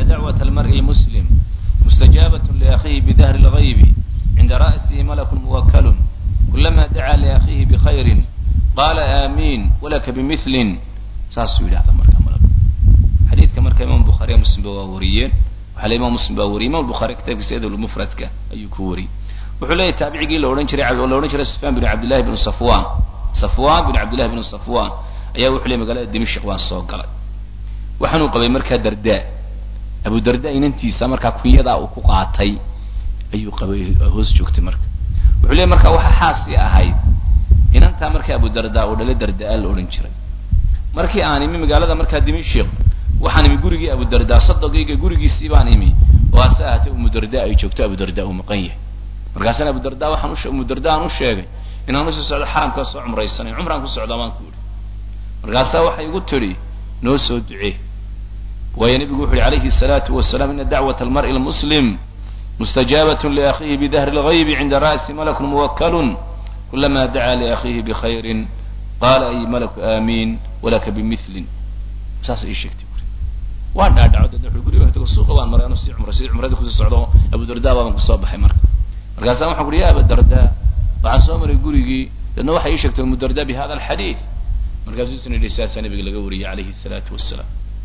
ina dacwaة almar'i lmuslim mustajaabaة liakhihi bidahri اlغaybi cinda ra'sihi malakun muwakalun kulama dacaa liakhihi bkhayri qaala aamiin walaka bimilin saasuu yidhahda marka malak xadiidka marka imam bukhaariya muslim ba waa wariyeen waxaa le imam muslim baa wariyey imam bukhari kitaabkiisa edl mufradka ayuu ku wariyey wuxuu leeyahy taabicigii la odhan jiray la odhan jiray sufyaan bin cabdillahi bn safwan safwan bin cabdillahi bn safwan ayaa wuxuu ley magaalada dimashq waan soo galay waxaanuu qabay markaa darda abu darda inantiisa markaa kunyadaa uu ku qaatay ayuu qabay hoos joogtay marka wuxuu leey markaa waxa xaasi ahayd inantaa markaa abu darda uu dhalay dardaa la odhan jiray markii aan imi magaalada markaa dimashq waxaan imi gurigii abu darda sadogayga gurigiisii baan imi oo hase ahaatee umu darda ay joogto abu darda uu maqan yahay markaasana abu darda waxaan u umu darda aan u sheegay inaan usii socdo xaramkaa soo cumraysanay cumraan ku socdaa baan ku yidhi markaasaa waxay igu tidhi noo soo ducee waayo nebigu wuxu uhi alayhi الsalaatu wasalaam ina dacwaة almar'i lmuslim mustajaabaة liakhihi bidahri اlغaybi cinda ra'si malakun muwakalun kulama dacaa liakhihi bkhayri qaala ay malaku aamiin walaka bimilin saas ii sheegtay buri waan dhaadhaco dadna wuxuu guriga tago suuqa baan maray anu sii cumray sidii cumradii kusii socdo abu darda baaban kusoo baxay marka markaasa waxaan ku uhi ya aba darda waxaan soo maray gurigii dadna waxay ii sheegtay umu darda bi hada alxadiid markaasuu isna yidhi saasaa nabiga laga wariyey calayhi الsalaatu wasalaam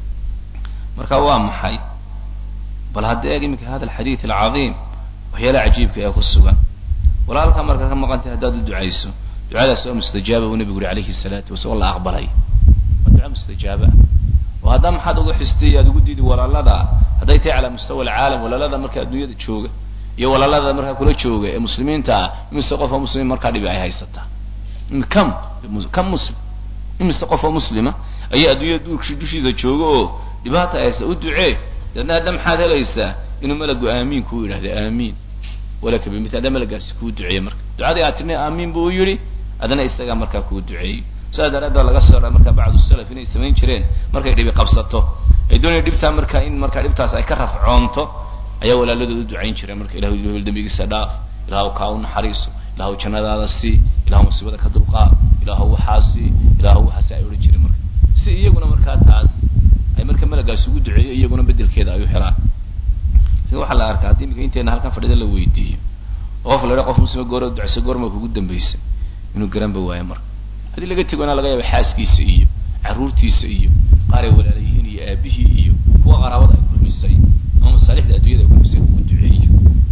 marka waa maxay bal hadda eeg iminka hada alxadiid alcadiim waxyaalaha cajiibka ee ku sugan walaalkaa markaa ka maqantay haddaad u ducayso ducadaas waa mustajaaba buu nabigu yuri alayhi الsalaatu wasala la aqbalay waa duca mustajaaba oo haddaa maxaad uga xistay aad ugu diidi walaalada hadday tahay calaa mustawa alcaalam walaalada marka adduunyada jooga iyo walaalada markaa kula jooga ee muslimiinta ah imise qof oo muslimiin markaa dhibi ay haysataa kam kam muslim imise qof oo muslima ayaa adduunyada dushiisa jooga oo dhibaata haysta u ducee deedna hadda maxaad helaysaa inuu malagu aamiin kuu yidhahda aamiin walaka bimil hadda malagaasi kuu duceeye marka ducadii aad tirna aamiin buu u yidhi adna isagaa markaa kuu duceeyey sidaa daraaddeed laga soo dha markaa bacdu salaf inay samayn jireen markay dhibi qabsato ay doonaya dhibtaa markaa in markaa dhibtaas ay ka rafcoonto ayaa walaaladooda u ducayn jireen marka ilahu hebel dembigiisa dhaaf ilaahw kaa u naxariiso ilaahw jannadaada sii ilaahw musiibada ka dulqaad ilaahw waxaasi ilaahw waxaasi ay odhan jireen marka si iyaguna markaa taas ay marka malagaasi ugu duceeyo iyaguna bedelkeeda ay u helaan lakin waxaa la arkaa haddii imika inteena halkan fadhida la weydiiyo oo qof la idha qof muslima goor ducayso goorma kugu dambaysa inuu garanba waayo marka haddii laga tegona laga yaaba xaaskiisa iyo carruurtiisa iyo qaaray walaalayihiin iyo aabihii iyo kuwa qaraabada ay kulmisay ama masaalixda addunyada ay kulmisay ugu duceeyo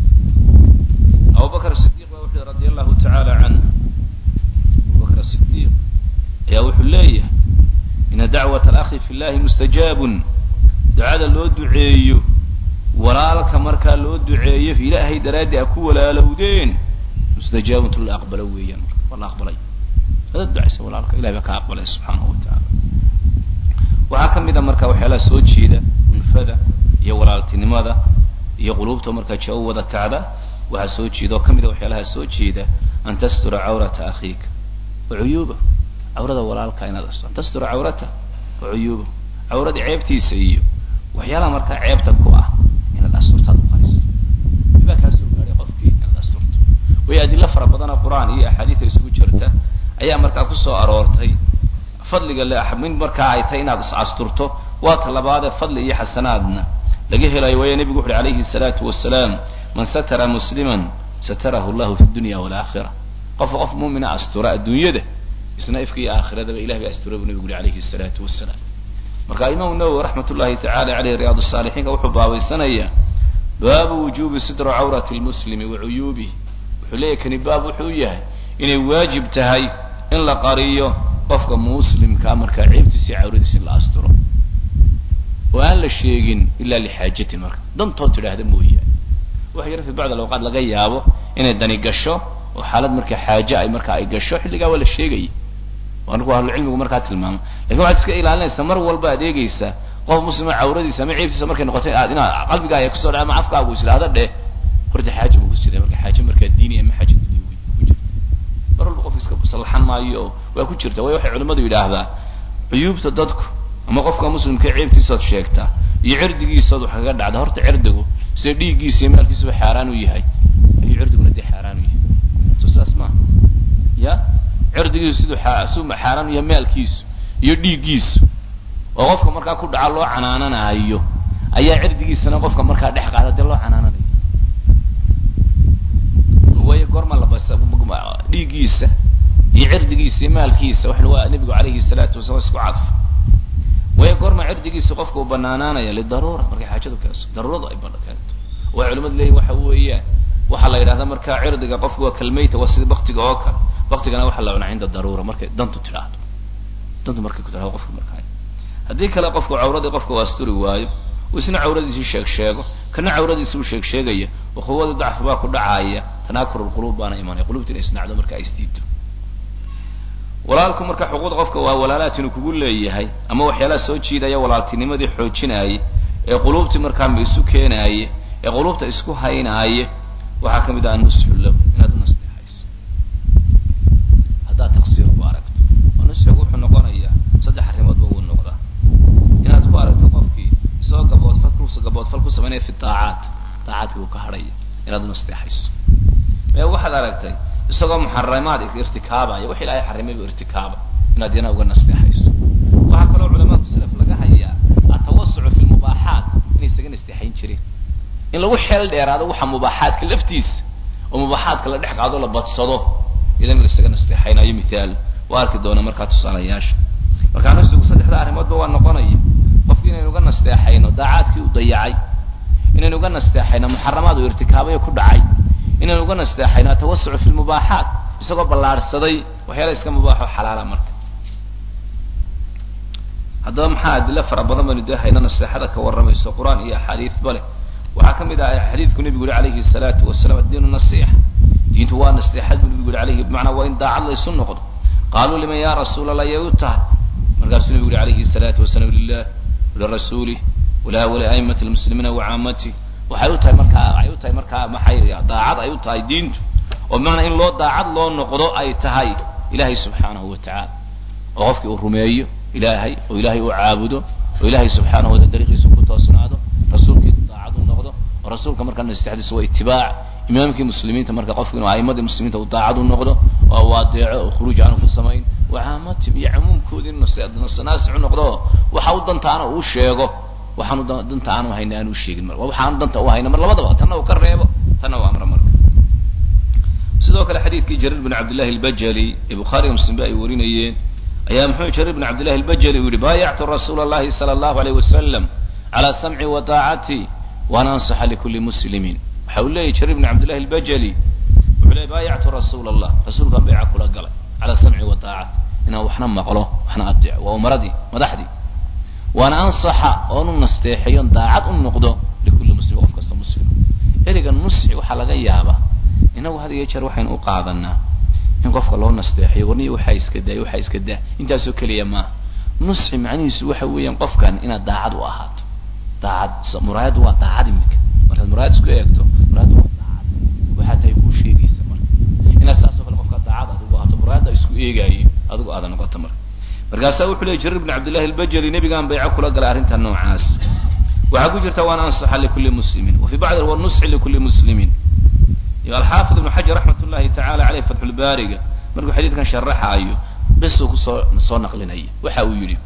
abubakr sidiq baa wuxuu yihi radi allahu tacaala canhu abubakr sidiq ayaa wuxuu leeyahay ina dacwat alakhi fi llahi mustajaabun ducada loo duceeyo walaalka markaa loo duceeyo ilaahay daraaddi a ku walaalowdeen mustajaabuntu la aqbalo weeyaan marka waa la aqbalay hadaad ducaysa walaalka ilahay baa ka aqbalay subxaanahu wa tacaala waxaa ka mid a marka waxyaalaha soo jeeda ulfada iyo walaaltinimada iyo quluubta markaa jawo wada kacda waxaa soo jeeda oo ka mid a waxyaalaha soo jeeda an tastura cawrata akhiika wa cuyuuba cawrada walaalka inaad asto an tastura cawrata wa cuyuuba cawrada ceebtiisa iyo waxyaalaha markaa ceebta ku ah inaad asturtaad uqariso ibaa kaa soo gaaday qofkii inaad asturto way adilo fara badana qur-aan iyo axaadiida isugu jirta ayaa markaa kusoo aroortay fadliga le min markaa ay tahay inaad is asturto waa ta labaadee fadli iyo xasanaadna laga helayo waayo nebigu wuxu uhi alayhi الsalaatu wasalaam man satara musliman satarahu llahu fi dunya walaakira qofka qof muumina astura adduunyada isna ifka iyo aakhiradaba ilah ba astura buu nebigu uhi alayhi الsalaatu wasalaam marka imaamu nawowi raxmat ullahi tacala aleyh riyaad الsaalixiinka wuxuu baabaysanayaa baabu wujubi sidru cawrati lmuslimi wa cuyuubih wuxuu leeyahy kani baab wuxuu yahay inay waajib tahay in la qariyo qofka muslimkaa markaa ceebtiisa iyo cawradiisa in la asturo oo aan la sheegin ila lixaajatin marka dantood tidhaahda mooyaane waxa yar fi bacd alawqaat laga yaabo inay dani gasho oo xaalad marka xaaje ay markaa ay gasho xilligaa waa la sheegaya waa marku ahlucilmigu markaa tilmaamo lakin waxaad iska ilaalinaysaa mar walba ad eegeysaa qof muslima cawradiisa ama ceebtiisa markay noqotay aad inaad qalbigaaga kusoo dha ama afkaagu is idhaahda dheh horta xaaja bu ku jira marka xaaje markaa diini ama xaaja dunya wey ku jirta mar walba qofka iska sallaxan maayo oo waa ku jirta waayo waxay culimmadu yidhaahdaa cuyuubta dadku ama qofka muslimka ceebtiisaad sheegtaa iyo cirdigiisaad wax kaga dhacda horta cirdigu sida dhiiggiisa iyo maalkiisuba xaaraan u yahay ayuu cirdiguna dee xaaraan u yahay soo saas maa ya cirdigiisu siduu siduu xaaraan u yahay maalkiisu iyo dhiiggiisu oo qofka markaa ku dhaca loo canaananayo ayaa cirdigiisana qofka markaa dhex qaada dee loo canaananayo waayo goorma la basa dhiiggiisa iyo cirdigiisa iyo maalkiisa waxa waa nabigu calayhi salaatu wasalaam isku cadf waayo goorma cirdigiisa qofka uu banaanaanaya lidaruura markay xaajadu keenso daruuradu ay bana keento way culimadu leeyihin waxa weeyaan waxaa la yidhahda markaa cirdiga qofka waa kalmayta waa sida baktiga oo kale baktigana waxaa la cunaa cinda daruura markay dantu tidhaahdo dantu markay ku tidhahdo qofka markaa haddii kale qofku cawradii qofka uu asturi waayo uu isna cawradiisii sheeg sheego kana cawradiisi uu sheeg sheegaya ukhuwadii dacfi baa ku dhacaaya tanaakur lquluub baana imanaya qulubta inay isnacdo marka ay isdiido walaalku marka xuquuqda qofka waa walaalaat inuu kugu leeyahay ama waxyaalaha soo jiidaya walaaltinimadii xoojinaaye ee quluubtii markaa ma isu keenaaye ee quluubta isku haynaaye waxaa ka mid ah nusxu lahu inaad u nasteexayso haddaad taqsiir ku aragto oo nusxigu wuxuu noqonayaa saddex arrimoodba wuu noqdaa inaad ku aragto qofkii isagoo gaboodfal ku gaboodfal ku samaynaya fi daacaat daacaadkii uu ka hadhaya inaad u nasteexayso ee waxaad aragtay isagoo muxaramaad irtikaabaya wax ilaahay xarimay buu irtikaaba inaad yana uga nasteexayso waxaa kaloo culamaadu salaf laga hayaa atawasucu fi lmubaaxaat inay isaga nasteexayn jireen in lagu xeel dheeraado waxa mubaaxaadka laftiisa oo mubaaxaadka la dhex qaado la badsado idan la isaga nasteexaynayo mithaal waa arki doona markaa tusaalayaasha markaa nafsigu saddexda arrimoodba waa noqonaya qofki inaynu uga nasteexayno daacaadkii u dayacay inaynu uga nasteexayno muxaramaad uu irtikaabayo ku dhacay inaynu uga nasteexayno atawasucu fi lmubaaxaat isagoo ballaarhsaday waxyaala iska mubaaxo xalaala marka haddaba maxaa adilo fara badan baynu dee hayna naseexada ka warramayso qur-aan iyo axaadiisba leh waxaa ka mid ah xadiidku nebigu yihi alayhi salaatu wasalaam addiinu nasiixa diintu waa naseexad buu nebigu yihi alayhi bimacnaa waa in daacad laysu noqdo qaaluu liman ya rasuul allah yay u tahay markaasuu nebigu yihi alayhi salaatu wasalaam lilah walirasuulih wala waliaimati lmuslimiina wacaamati waxay u tahay markaa ay u tahay markaa maxay daacad ay u tahay diintu oo bimacnaa in loo daacad loo noqdo ay tahay ilahay subxaanahu wa tacaala oo qofkii uu rumeeyo ilaahay oo ilaahay uu caabudo oo ilaahay subxaanahu wataala dariiqiisa ku toosnaado rasuulkiisu daacad u noqdo oo rasuulka markaa nasteexdiisu waa itibaac imaamkii muslimiinta marka qofku inuu aimadii muslimiinta uu daacad u noqdo oo uu adeeco oo khuruuj aanu ku samayn wacaamatim iyo camuumkoodii in naasix u noqdo waxa u dantaana uu sheego waxaanu danta aanu hayna aanu sheegin mar waxaanu danta u hayna mar labadaba tanna uu ka reebo tanna uu amro marka sidoo kale xadiidkii jarir bin cabdillahi albajali ee bukhaariga muslim ba ay warinayeen ayaa muxuu jarir bin cabdillahi albajali uu yihi baayactu rasuula allahi sala allahu alayh wasalam calaa samci wa taacati waan ansaxa likulli muslimin waxa uu leeyahy jarir bin cabdillahi albajali wuxuu leeyay baayactu rasuula allah rasuulkaan bayca kula galay calaa samci wa taacati inaan waxna maqlo waxna adeeco waa umaradii madaxdii waana ansaxa oonu nasteexayon daacad u noqdo likulli muslim qof kasta muslima ereygan nusxi waxaa laga yaabaa inagu had iyo jeer waxaynu u qaadanaa in qofka loo nasteexayo warniya waxaa iska daay waxaa iska daa intaasoo keliya maaha nusxi macnihiisu waxa weeyaan qofkan inaad daacad u ahaato daacad muraayaddu waa daacad imika markaad muraayad isku eegto muraayaddu waa daacad waxaa tahay kuu sheegaysa marka inaad saasoo kale qofka daacad adigu ahaato muraayadda isku eegaayo adigu aada noqoto marka markaasaa wuxuu leey jarir bn cabdillahi albajali nebigaan bayco kula galay arrinta noocaas waxaa ku jirta waan ansaxa likulli muslimin wa fi bacdi wa nusxi likulli muslimin iyo alxaafid ibnu xajar raxmat ullahi tacala caleyh fatxulbaariga markuu xadiidkan sharaxaayo qisuu kusoo soo naqlinaya waxa uu yidhi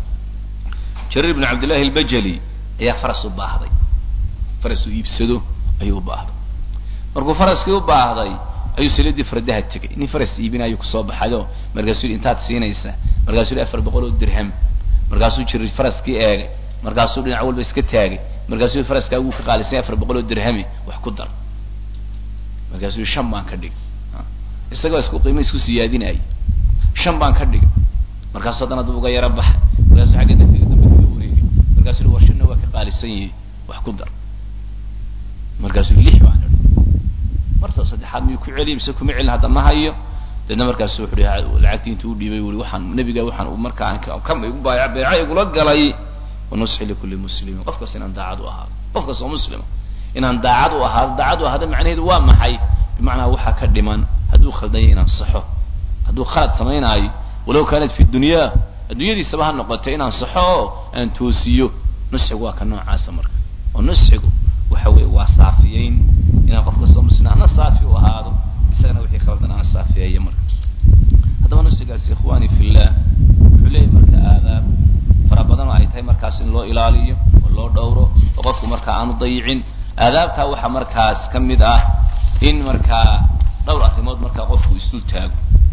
jarir bn cabdillahi albajali ayaa faras u baahday faras uu iibsado ayuu u baahday markuu faraskii u baahday ayuu saliidii fardaha tegay nin faras iibinayo kusoo baxayo markaasuu yidhi intaad siinaysa markaasuu yidhi afar boqol oo dirham markaasuu jiray faraskii eegay markaasuu dhinac walba iska taagay markaasuu yidhi faraskaa wuu ka qaalisanya afar boqol oo dirhami wax ku dar markaasuu yidhi shan baan ka dhigay isagoo isku qiimo isku siyaadinayay shan baan ka dhigay markaasuu haddana dib uga yaro baxay markaasuu xagga dambiga dambe kaga wareegay markaasuu yidhi war shanna waa ka qaalisan yihi wax ku dar markaasuu yidhi lix baan idhi marta saddexaad miyuu ku celiy mise kuma celin hadda ma hayo deedna markaasu wuxu hi lacagtii intuu udhiibay ui waxaan nabiga waxaan markaa ka igu baaya beeca igula galay wanusxi likulli muslimin qof kasta inaan daacad u ahaado qof kasta oo muslima inaan daacad u ahaado daacad u ahaado macnaheedu waa maxay bimacnaa waxaa ka dhiman hadduu khaldanya inaan saxo hadduu khalad samaynaayo walow kaanat fi dunya adduunyadiisaba ha noqotay inaan saxo oo aan toosiyo nusxigu waa ka noocaasa marka oo nusxigu waxa weeye waa saafiyeyn inaan qof kastoo muslima ana saafi u ahaado isagana wixii khaldan aan saafeeyo marka haddaba nusxigaasi ikhwani fillah wuxuu leeyahy marka aadaab fara badan oo ay tahay markaas in loo ilaaliyo oo loo dhowro oo qofku marka markaa aanu dayicin aadaabtaa waxaa markaas ka mid ah in markaa dhowr arrimood markaa qofku isdul taago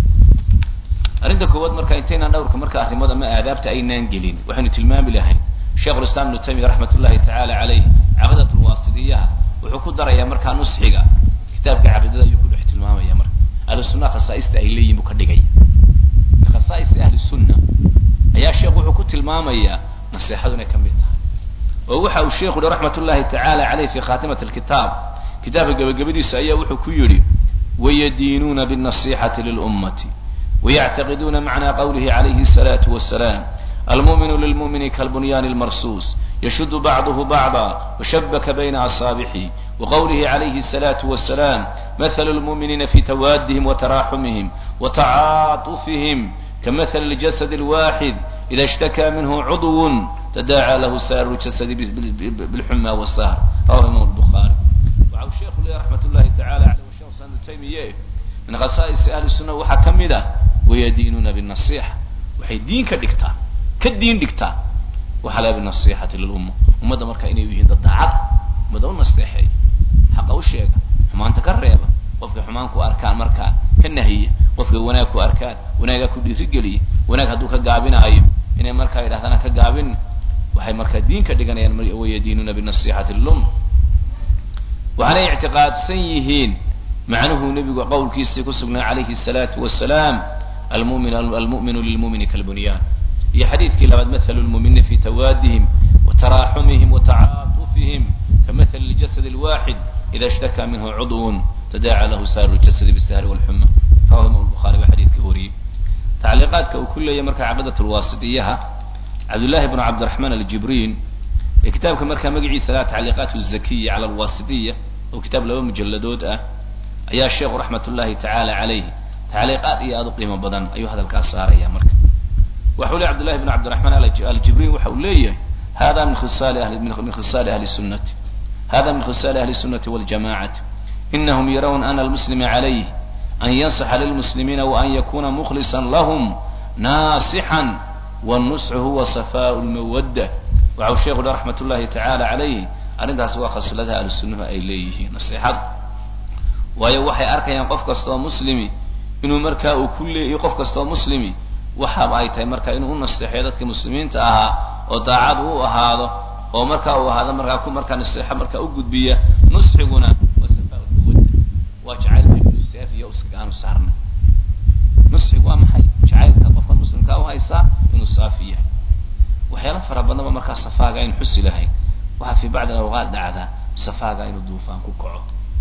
arrinta koowaad marka intaynaan dhowrka marka arrimood ama aadaabta aynaan gelin waxaynu tilmaami lahayn sheikhulislaam ibnu taymiya raxmat ullahi tacaala caleyh caqiidat lwaasidiyaha wuxuu ku darayaa markaa nusxiga kitaabka caqiidada ayuu ku dhex tilmaamaya marka ahlu sunnaha khasaaista ay leeyihin buu ka dhigaya khasaaista ahli sunna ayaa sheekhu wuxuu ku tilmaamayaa naseexadu inay ka mid tahay oo waxa uu sheikhu yihi raxmat ullahi tacaala caleyh fi khaatimati alkitaab kitaabka gebagabadiisa ayaa wuxuu ku yidhi wayadiinuuna binnasixati lilummati ويعتقدون معنى قوله عليه الصلاة والسلام المؤمن للمؤمن كالبنيان المرصوص يشد بعضه بعضا وشبك بين أصابعه وقوله عليه الصلاة والسلام مثل المؤمنين في توادهم وتراحمهم وتعاطفهم كمثل الجسد الواحد إذا اشتكى منه عضو تداعى له سائر الجسد بالحمى والسهر رواه الإمام البخاري وعن الشيخ رحمة الله تعالى عليه والشيخ سند تيمية min khasaa'isi ahli sunna waxaa ka mid ah wayadiinuuna binasiixa waxay diin ka dhigtaa ka diin dhigtaa waxaa laga binasixati lilumma ummadda marka inay yihiin dad daacad ummadda u nasteexeeya xaqa u sheega xumaanta ka reeba qofkay xumaan ku arkaan markaa ka nahiya qofkay wanaag ku arkaan wanaagaa ku dhiirigeliya wanaag hadduu ka gaabinaayo inay markaa yidhahdaan ka gaabin waxay markaa diin ka dhiganayaan wayadiinuuna binasixati lilumma waxaanay ictiqaadsan yihiin macnuhu nebigu qowlkiisii ku sugnay calayhi الsalaatu wasalaam almumin almu'minu lilmumini kalbunyaan iyo xadiidkii labaad mathalu lmuuminiina fi tawaadihim wataraaxumihim watacaatufihim kamahali ljasad اlwaxid ida ishtakaa minhu cudwun tadaaca lahu saaru ljasadi bisahri walxuma rawahu imam bukhari baa xadiidka wariyey tacliiqaadka uu ku leeyahy marka caqiidat lwaasitiyaha cabdullahi bnu cabdiraxmaan aljibriin ee kitaabka markaa magaciisa laha tacliiqaat zakiya cala alwaasitiya oo kitaab laba mujaladood ah ayaa sheekhu raxmat ullahi tacaala calayhi tacliiqaad iyo aada u qiimo badan ayuu hadalkaas saaraya marka waxau leey cbdullahi bn cabdiraxmaan aljibriin waxa uu leeyahay hada min khisaali ahli min khisaali ahli sunnati hada min khisaali ahli sunnati waljamacati inahum yarawna ana almuslima calayh an yansaxa lilmuslimiina waan yakuna mukhlisa lahum naasixan wannusxu huwa safaau lmawadda waxau sheekhu le raxmat ullahi tacaala calayhi arrintaas waa khasladaha ahlu sunnuhu ay leeyihiin nasiixada waayo waxay arkayaan qof kastaoo muslimi inuu markaa uu ku leeyahy qof kastaoo muslimi waxaaba ay tahay markaa inuu u nasteexeyo dadkii muslimiinta ahaa oo daacad u ahaado oo markaa uu ahaado markaa ku markaa naseexo markaa u gudbiya nusxiguna waa safaaulmawadda waa jacaylka inuu saafiyo iskaga aanu saarnay nusxigu waa maxay jacaylka qofka muslimkaa u haysaa inuu saafi yahay waxyaala fara badanba markaa safaaga aynu xusi lahayn waxaa fii bacdi alawqaat dhacdaa safaaga inuu duufaan ku kaco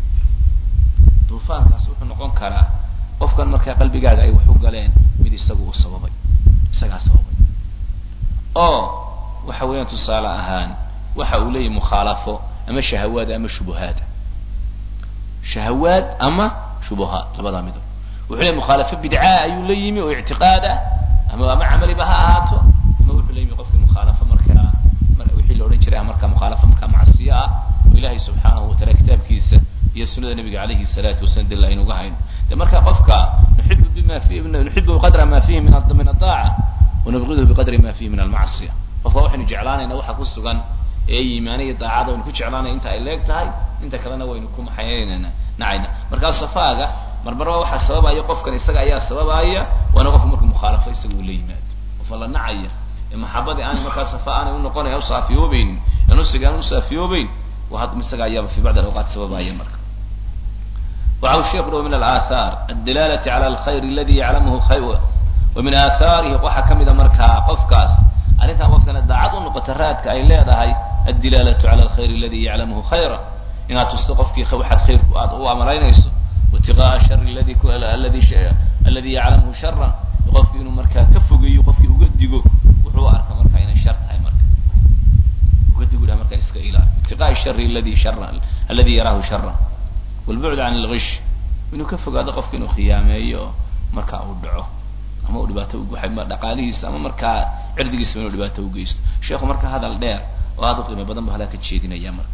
duufaankaas wuxuu noqon karaa qofkan markaa qalbigaaga ay wax u galeen mid isagu uu sababay isagaa sababay oo waxa weeyaan tusaale ahaan waxa uu leeyahy mukhaalafo ama shahawaad ama shubuhaad shahawaad ama shubuhaad labadaa midob wuxuu leeyahy mukhaalafo bidcaa ayuu la yimi oo ictiqaad ah ama ama camaliba ha ahaato ama wuxuu la yimi qofkii mukhaalafo markaa wixii la odhan jiray markaa mukhaalafo markaa macsiyo ah oo ilaahay subxaanahu wataala kitaabkiisa iyo sunada nabiga alayhi الsalaatu wasalam dil aynuga hayno de marka qofka nuxibu bima fi nuxibu qadra ma fihi min min adaaca wanubqiduhu biqadri ma fihi min almacsiya qofka waxaynu jeclaanayna waxa ku sugan ee iimaana iyo daacada waynu ku jeclaanaya inta ay leeg tahay inta kalena waynu ku maxaynayna nacayna markaa safaaga marmarba waxa sababaya qofkan isaga ayaa sababaya waana qofku markuu mukhaalafo isaga uu la yimaado qofa la nacaya ee maxabadii aan markaa safa aanay unoqonaya usaafiyoobeyn ee nusiga aan usaafiyoobeyn isaga ayaaba fi bacd alawqaat sababaya marka waxa uu sheekhu min alaahaar addilalati cala alkhayr aladi yaclamuhu khayr wa min aahaarihi waxaa kamida markaa qofkaas arrintan qofkana daacad u noqota raadka ay leedahay addilaalatu cala alkhayr aladi yaclamuhu khayra inaad tusto qofkii waxaad khayrku aad u amalaynayso watiqaaa shari aladi aladi aladi yaclamuhu sharan qofkii inuu markaa ka fogeeyo qofkii uga digo wuxuu arka marka inay shar tahay marka uga digu dhaha marka iska ilaali itiqaai shari aladi shara aladi yaraahu shara walbucd can algish inuu ka fogaado qofka inuu khiyaameeyo markaa uu dhaco ama uu dhibaato dhaqaalihiisa ama markaa cirdigiisa inuu dhibaato ugeysto sheekhu marka hadal dheer oo aada u qiimo badan bu halaa ka jeedinaya marka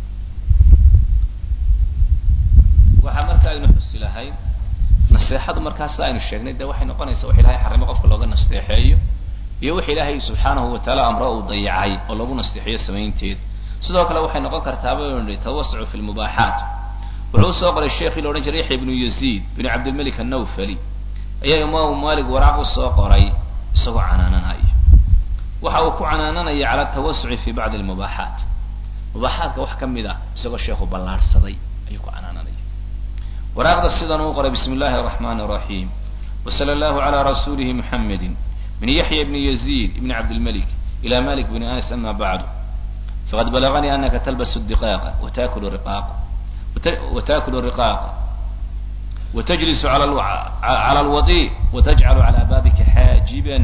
waxaa marka aynu xusi lahay naseexadu markaa sida aynu sheegnay de waxay noqonaysaa wax ilahay xarimo qofka looga nasteexeeyo iyo wix ilaahay subxaanahu watacaala amro uu dayacay oo lagu nasteexiyo samaynteeda sidoo kale waxay noqon kartaa baynu nihi tawasucu fi lmubaaxaat wuxuu usoo qoray sheekhii la odhan jiray yaxya ibnu yaziid binu cabdilmalik annawfali ayaa imaamu maalik waraaq usoo qoray isagoo canaananayo waxa uu ku canaananaya cala tawasuci fi bacdi almubaaxaat mubaaxaatka wax ka mid a isagoo sheekhu ballaarhsaday ayuu ku canaananaya waraaqda sidan uu qoray bismi illahi araxmani araxiim wasala allahu calaa rasuulihi muxamedi min yaxya bni yaziid ibni cabdilmalik ila malik bni anas ama bacdu faqad balaganii anaka talbasu diqaaqa watakulu riqaaqa watakulu riqaaqa وتجلس على على الوضيء وتجعل على بابك حاجبا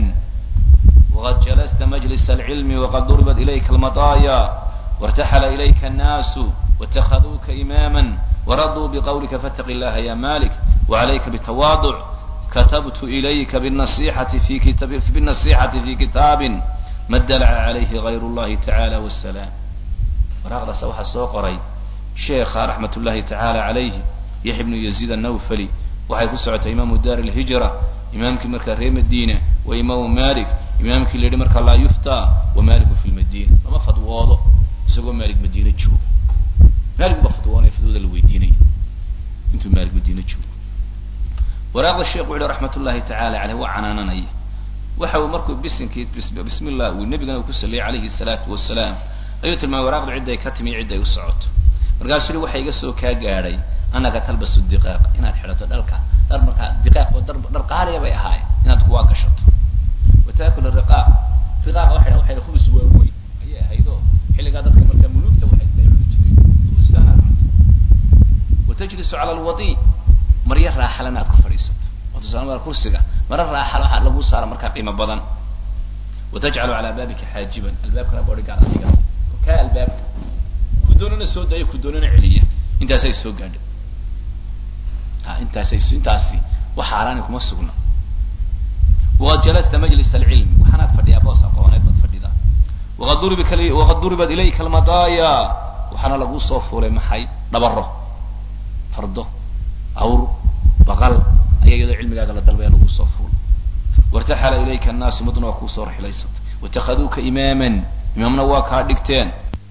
وقد جلست مجلس العلم وقد ضربت إليك المطايا وارتحل إليك الناس واتخذوك إماما ورضوا بقولك فاتق الله يا مالك وعليك بالتواضع كتبت إليك بالنصيحة في كتاب بالنصيحة في كتاب ما ادلع عليه غير الله تعالى والسلام ورغد سوح السوقري شيخ رحمة الله تعالى عليه yaxya bnu yaziid annawfali waxay ku socotay imaamu daar alhijra imaamkii markaa reer madiina wa imaamu malik imaamkii la yidhi markaa laa yuftaa wa maliku fi lmadiina lama fadwoodo isagoo maalik madiine jooga maalik baa fadwoonaya fadwada la weydiinaya intuu maalik madiine joogo waraaqda sheekh wuxu uhi raxmat ullahi tacaala caleyh waa canaananaya waxa uu markuu bisinkii bismi llah uu nebigana uu ku saliyay calayhi salaatu wasalaam ayuu tilmaamay waraaqdu cidday ka timi cidday u socoto markaasuu yihi waxa iga soo kaa gaadhay anaka talbasu diqaaq inaad xidhato dharka dhar markaa diqaaq oo dar dhar qaaliya bay ahaayeen inaad kuwaa gashato wataakul riqaaq riqaaq waxay waxay khubus waaweyn ayay ahaydoo xilligaa dadka markaa muluugta waxay cuni jireen khubustaan aad cunto watajlisu cala alwadi maryo raaxalan aad ku fadhiisato oo tusaale mara kursiga mara raaxal waxaa lagu saara markaa qiimo badan watajcalu calaa baabika xaajiban albaabkana boodhigaar adiga kaa albaabka ku doonana soo daayo ku doonana celiya intaasay soo gaadhay intaasay intaasi wax xaaraani kuma sugna waqad jalasta majlis alcilmi waxaanaad fadhiyaa boos aqooneed baad fadhidaa waqad duriba waqad duribat ilayka almadaaya waxaana lagu soo fuulay maxay dhabaro fardo awr baqal ayaa iyadoo cilmigaaga la dalbaya lagu soo fuulay wartaxala ilayka annaasu mudna waa kuusoo rixilaysatay watakhaduuka imaaman imaamna waa kaa dhigteen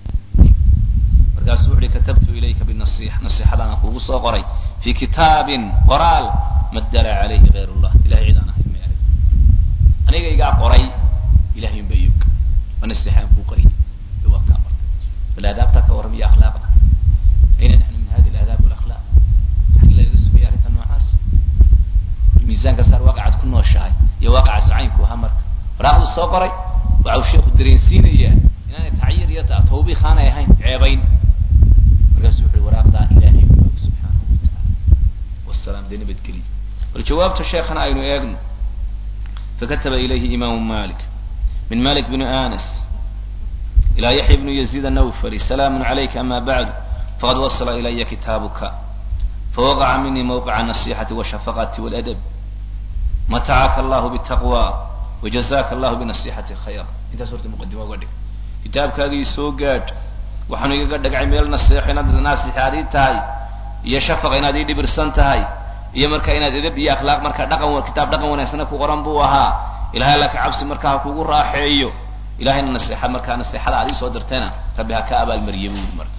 markaasuu wuxu uhi katabtu ilayka binasixa nasixadaan kuugu soo qoray fi kitaabin qoraal ma dala calayhi gayr llah ilahay cid aan ahayn ma arag anigaygaa qoray ilahay unba iyog ma nasixaan kuu qoriyay waa kaa marka bal aadaabtaa ka warram iyo akhlaaqda ayna naxnu min hadi alaadaab walakhlaaq maxaa lagaga sugaya arrinta noocaas miisaanka saar waaqacaad ku nooshahay iyo waaqaca sacaynku ahaa marka waraaqdu soo qoray waxa uu sheekhu dareensiinayaa inaanay tacyir iyo tawbiik aanay ahayn ceebayn markaasuu wuxu uhi waraaqdaa ilahay og subxaanahu watacaala wasalaam dee nabadgeliya bal jawaabta sheekhana aynu eegno fakataba ilayhi imaamu malik min malik bni anas ilaa yaxya bnu yaziid annawfari salaamu calayka ama bacdu faqad wasala ilaya kitaabuka fawaqaca minii mawqica anasixati washafaqati waladab matacaka allahu bitaqwa wajazaka allahu binasixati khayra intaas horta muqadima uga dhig kitaabkaagii soo gaadh waxaanu igaga dhagcay meel naseexo inaad naasixaadii tahay iyo shafaqa inaad ii dhibirsan tahay iyo marka inaad edab iyo akhlaaq marka dhaqan kitaab dhaqan wanaagsana ku qoran buu ahaa ilahay alla ka cabsi marka ha kugu raaxeeyo ilahayna naseexa markaa naseexada aad iisoo dirtayna rabbi ha ka abaalmariye buu marka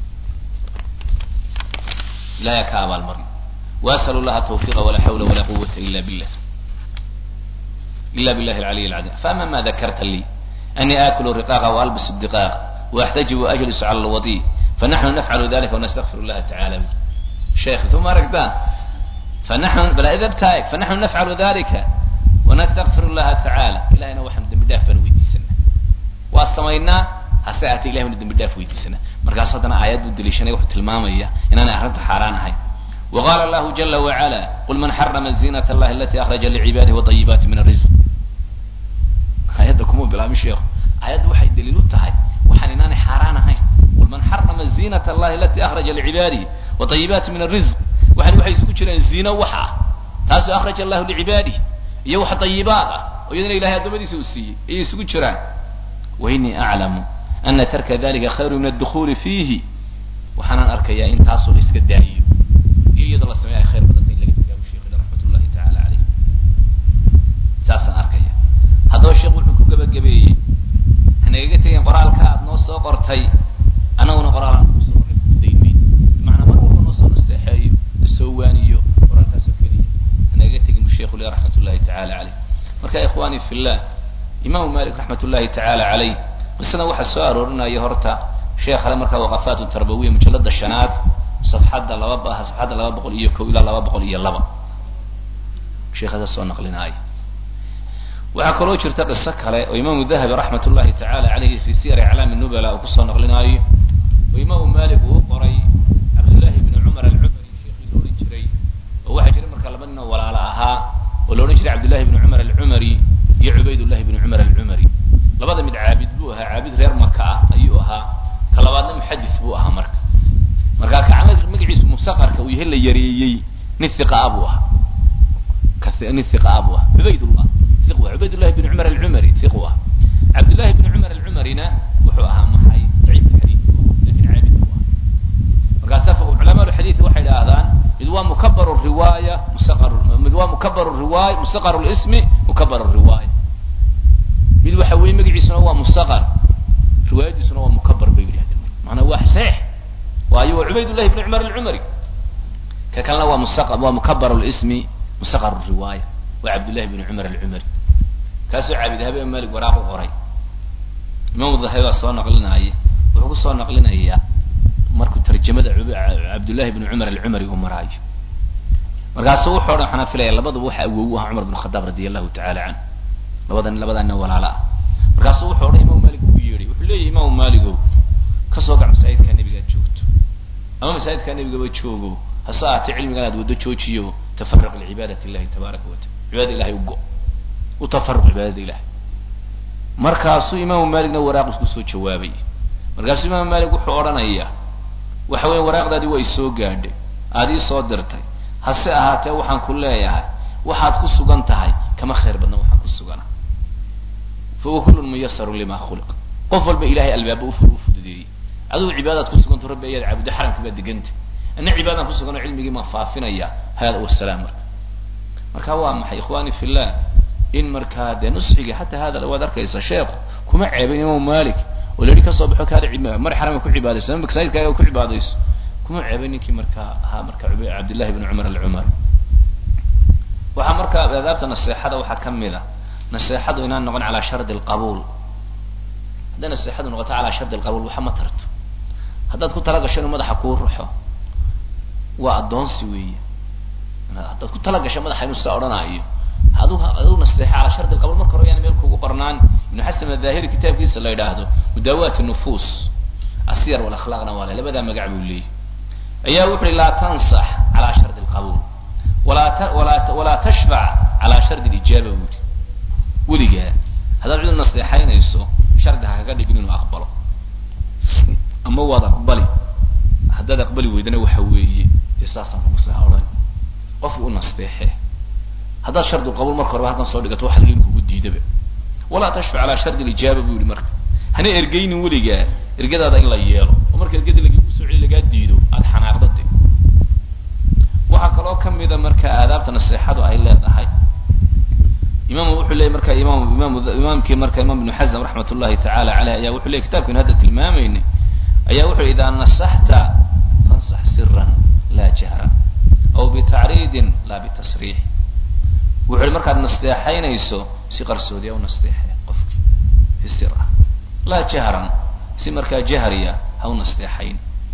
ilahay ha ka abaalmariyo وأسأل الله التوفيق ولا حول ولا قوة إلا بالله إلا بالله العلي العظيم فأما ما ذكرت لي أني آكل الرقاق وألبس الدقاق وأحتجب وأجلس على الوضيء فنحن نفعل ذلك ونستغفر الله تعالى شيخ ثم ركبان فنحن بلا إذا بتايك فنحن نفعل ذلك ونستغفر الله تعالى إلهنا وحمد بداف ويدي سنة واستمينا هسأتي إله من بداف ويدي سنة مركز صدنا آيات الدليشانية وحد المامية إن أنا أحرمت حاران هاي وقال الله جل وعلا قل من حرم زينة الله التي أخرج لعباده وطيبات من الرزق آيات كمو بلا مشيخ آيات وحي دليل تهي وحن إناني حاران هاي قل من حرم زينة الله التي أخرج لعباده وطيبات من الرزق وحن وحي سكوشنا الزينة وحا تاسو أخرج الله لعباده يوحى طيبات ويدنا إلهي أدومدي سوسي إيه سكوشنا وإني أعلم أن ترك ذلك خير من الدخول فيه وحنا أركيا إن تاسو الإسكدائي iyadoo la sameeya khayr badanta in laga tigaabo sheekhiina raxmat ullahi tacaala caleyh saasaan arkaya haddaba sheekh wuxuu ku gebagabeeyey hanagaga tegeen qoraalka aad noo soo qortay annaguna qoraalaan kusoo qoray kudaymayn bimacnaa mar walba noo soo nasteexeeyo nasoo waaniyo qoraalkaasoo keliya anaga tegin bu sheikhu le raxmat ullahi tacaala caleyh marka ikhwani fi llah imaamu malik raxmat ullahi tacaala caleyh qisadan waxaa soo aroorinaya horta sheekhale markaa waqafaat tarbawiya mujalada shanaad safxadda laba safxadda laba boqol iyo ko ilaa laba boqol iyo laba sheekhada soo naqlinaayo waxaa kaloo jirta qiso kale oo imaamu dahabi raxmat ullahi tacaala caleyhi fi siyari aclaami nubala uu kusoo naqlinaayo oo imaamu malik uu qoray cabdullahi bni cumar alcumari sheekhii la odhan jiray oo waxaa jiray markaa laba nin oo walaalo ahaa oo la odhan jiray cabdullahi bni cumar alcumari iyo cubaydullahi bni cumar alcumari labada mid caabid buu ahaa caabid reer maka ah ayuu ahaa ka labaadna muxadis buu ahaa marka markaa kacmad magaciisu musaqarka uu yahay la yareeyey nin hiqa ah buu ahaa nin hiqa ah buu ahaa cubaydullah hiq waa cubaydullahi bni cumar alcumari hiq u ah cabdullahi bni cumar alcumarina wuxuu ahaa maxay daciif alxadiid lakin caabid buu ahaa markaasa culamaa lxadiid waxay idhaahdaan mid waa mukabar riwaaya musaqar mid waa mukabar riwaaya musaqar lismi mukabar riwaaya mid waxa weeye magaciisuna waa musaqar riwaayadiisuna waa mukabar bay yidhahdeen maanaa waa saxiix waayo waa cubaydullahi bni cumar alcumari ka kalena waa musa waa mukabar lismi musaqar riwaaya waa cabdullahi bni cumar alcumari kaasoo caabid habe malik waraaq u qoray imaamu dahabi baa soo naqlinaya wuxuu kusoo naqlinayaa markuu tarjamada cabdullahi bni cumar alcumari uu maraayo markaasuu wuxuu odhan waxaan filaya labaduba waxa awow u ahaa cumar bn khadaab radi allahu tacala canhu labadan labadaa nin walaalo ah markaasuu wuxuu odhan imaamu malik buu yeedhay wuxuu leeyahy imaamu maligow kasoo gac masaajidkaa nebigaad joogto ama masaajidkaa nebigaba joogo hase ahaatee cilmigan aad waddo joojiyo tafaruq licibaadati illahi tabaaraka wa taala cibaadada ilahay ugo u tafaruq cibaadada ilahay markaasuu imaamu malikna waraaq isku soo jawaabay markaasuu imaamu malik wuxuu odhanayaa waxa weya waraaqdaadii waa isoo gaadhay aad ii soo dirtay hase ahaatee waxaan ku leeyahay waxaad ku sugan tahay kama khayr badna waxaan ku sugana fa huwa kullun muyasarun lima khuliq qof walba ilahay albaaba u u fududeeyey adigu cibaadaad ku suganto rabbi ayaad caabudo xaramka baa deganta ana cibaadaan ku suganoo cilmigii maa faafinaya hada wasalaam marka marka waa maxay ikhwani fi llah in markaa dee nusxiga hataa hada waad arkaysa sheekhu kuma ceebin imaamu malik oo la yihi kasoo baxo kaada mar xaramka ku cibaadayso ama masaajidkaaga ku cibaadayso kuma ceebin ninkii markaa ahaa marka cabdillahi bni cumar alcumar waxaa markaa aadaabta naseexada waxaa kamid a naseexadu inaan noqon calaa shardi alqabuul hadday naseexadu noqoto calaa shardi alqabuul waxa ma tarto haddaad ku tala gasho inuu madaxa kuu ruxo waa addoonsi weeye haddaad ku tala gasho madaxa inuu sidaa odhanaayo adu aduu naseexa calaa shardi alqabuul marka hore yaan meel kuugu barnaan ibnu xasan adahiri kitaabkiisa la yidhaahdo mudaawat nufuus asiyar walakhlaaqna waa le labadaa magac buu leeyahy ayaa wuxu uhi laa tansax calaa shardi alqabuul walaa ta walaa walaa tashfac calaa shardi alijaaba buu yihi weligaa haddaad cid naseexaynayso shardi ha kaga dhigin inuu aqbalo ama waad aqbali haddaad aqbali weydana waxa weeye dee saasaan kugu saa odhan qofki u nasteexe haddaad shardi qabuul marka horeba halkan soo dhigato waxa in kugu diidaba walaa tashfac calaa shardi alijaaba buu yihi marka hana ergeynin weligaa ergadaada in la yeelo oo marka ergadii lagu soo celi lagaa diido aada xanaaqdade waxaa kaloo kamida marka aadaabta naseexadu ay leedahay imam wuxuu leeyay marka imam imam imaamkii marka imam ibnu xasm raxmat ullahi tacaala caleyh ayaa wuxuu leyay kitabkan hadda tilmaamayna ayaa wuxuu idaa nasaxta fansax siran laa jahran aw bitacriidin laa bitasriix wuxu hi markaad nasteexaynayso si qarsoodiya u nasteexe qofki si sir ah laa jahran si markaa jahriya ha u nasteexayn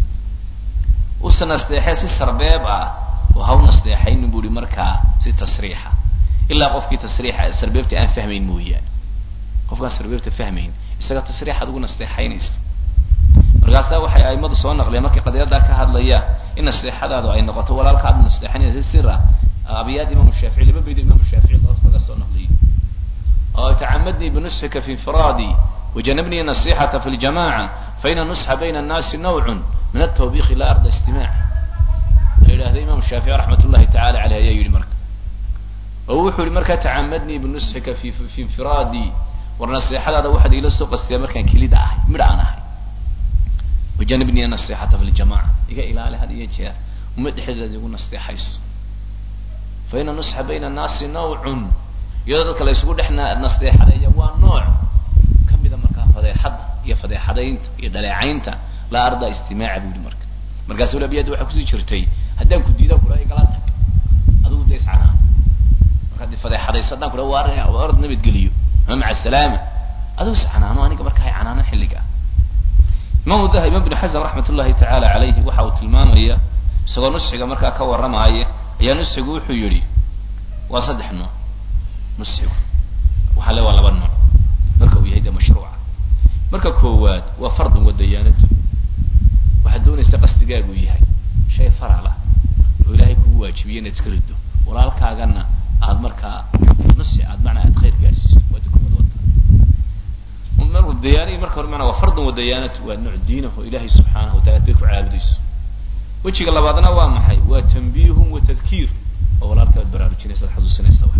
usa nasteexee si sarbeeb ah oo ha u nasteexaynin bu hi markaa si tasriixa ilaa qofkii tasriixa sarbeebta aan fahmayn mooyaane qofkaan sarbeebta fahmayn isaga tasriixaad ugu nasteexaynaysa markaasaa waxay aimadu soo naqleen markay qadiyaddaa ka hadlayaan in nasteexadaadu ay noqoto walaalka aad nasteexanaysa si sir ah abiyaad imam shaafici laba baydo imam shaafici laga soo naqliyo oo tacamadnii binusxika fi infiraadi wajanabnii nasixata fi ljamaca faina nusxa bayna annaasi nawcun min altawbiki la arda istimaac la yidhahda imam shaafici raxmat ullahi tacala aleyh ayaa yihi marka oo wuxuu yihi markaa tacamadnii binusxika fi fi infiraadi war naseexadaada waxaad iila soo qastiyaa markaan kelida ahay midh aan ahay wajanabnii nasixata fi ljamaca iga ilaali had iyo jeer uma dhexdeeda igu nasteexayso faina nusxa bayna annaasi nawcun iyadoo dadka la isugu dhex nasteexadeeya waa nooc kamida markaa fadeexadda iyo fadeexadaynta iyo dhaleecaynta laa ardaa istimaaca bu yihi marka markaasu abiyadda waxaa kusii jirtay haddaan ku diidaan kula igala tag adigu da iscanaa markaad fadeexadayso haddaan kula waar orad nabadgeliyo ama maca salaama adigu iscanaano aniga marka hay canaano xilliga imam dahabi imam bn xasm raxmat ullahi tacaala calayhi waxa uu tilmaamaya isagoo nusxiga markaa ka warramaaya ayaa nusxigu wuxuu yihi waa saddex nooc nusxigu waxaa le waa laba nooc marka uu yahay de mashruuca marka koowaad waa fardun wa dayaanadu waxaad doonaysa qasdigaagu yahay shay faral ah oo ilaahay kugu waajibiye inaad iska rido walaalkaagana aad markaa nusxi aad macnaa aad khayr gaadhsiiso waa dukumad wata dayaanadii marka hore mana waa fardun wa dayaanatu waa nooc diinah oo ilaahay subxaanahu watala day ku caabudayso wejiga labaadna waa maxay waa tanbiihun wa tadkiir oo walaalka ad baraarujinaysa ad xasuusinaysa wax